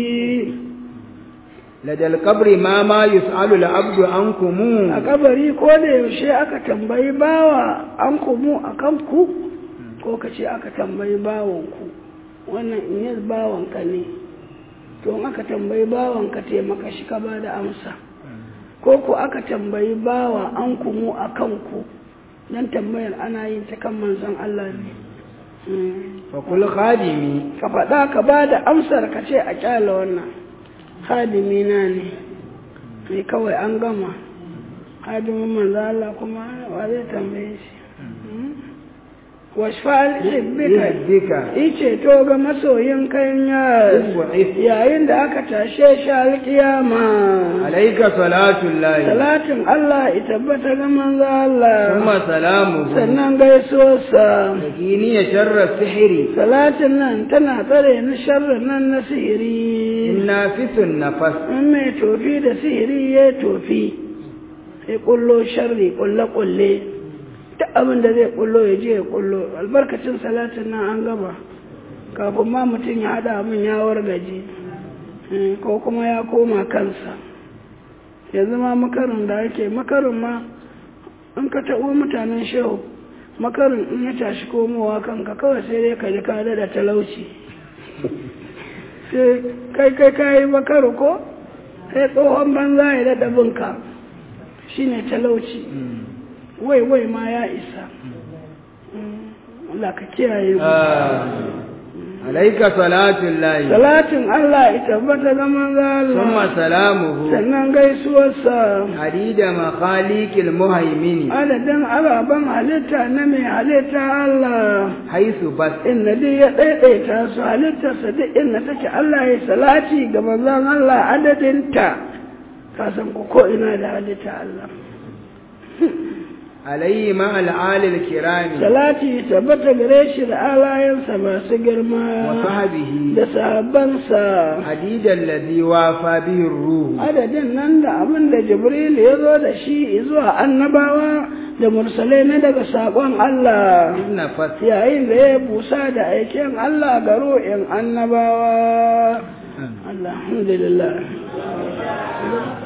لدى القبر ما ما يسأل العبد عنكم a kabari ko da yaushe aka tambayi bawa an kumu a kanku ko ka ce aka tambayi bawanku wannan in yi bawanka ne to in aka tambayi bawanka taimaka shi ka ba da amsa ko ko aka tambayi bawa an kumu a kanku don tambayar ana yin ta kan manzon Allah ne Mm. فقل خادمي ka faɗa ka ba da amsar ka ce a kyala wannan hadimina ne mai kawai an gama hadimin manzo Allah kuma wa zai tambaye shi washfa'al hibbika بك ice to ga masoyin kanya وعف yayin da aka tashe shi alkiyama عليك صلاة الله salatin Allah ya tabbata ga manzo Allah ثم سلامه sannan gaisuwarsa تكيني شر السحر salatin nan tana tsare na sharrin nan na sihiri النافس النفس in mai tofi da sihiri ya tofi sai kullo sharri kulle kulle duk abin da zai kullo ya je ya kullo albarkacin salatin nan an gaba kafin ma mutum ya hada min ya wargaje eh, ko kuma ya koma kansa yanzu ma makarin da ake makarin ma in ka taɓo mutanen shehu makarin in ya tashi komowa kanka kawai sai dai ka ji ka da talauci sai kai kai kayi makaru ko sai tsohon banza ya daɗa binka shine talauci wai wai ma ya isa Allah ka kiyaye mu آه. عليك صلاة الله salatin Allah ya tabbata ga manzo ثم Allah سلامه sannan gaisuwarsa عديد مخاليق المهيمن adadin ababen halitta na mai halitta Allah حيث بس inna dai ya ɗaiɗaita su halittarsa duk inda take Allah ya salati ga manzon Allah adadinta ka san ko ko ina da halitta Allah عليه مع الآل الكرام salati tabbata gare shi da alayensa masu girma وصحبه da sahabbansa عديد الذي وافى به الروح adadin nan da abin da jibril ya zo da shi zuwa annabawa da mursalai na daga saƙon Allah النفس yayin da ya busa da aikin Allah ga ru'in annabawa alhamdulillah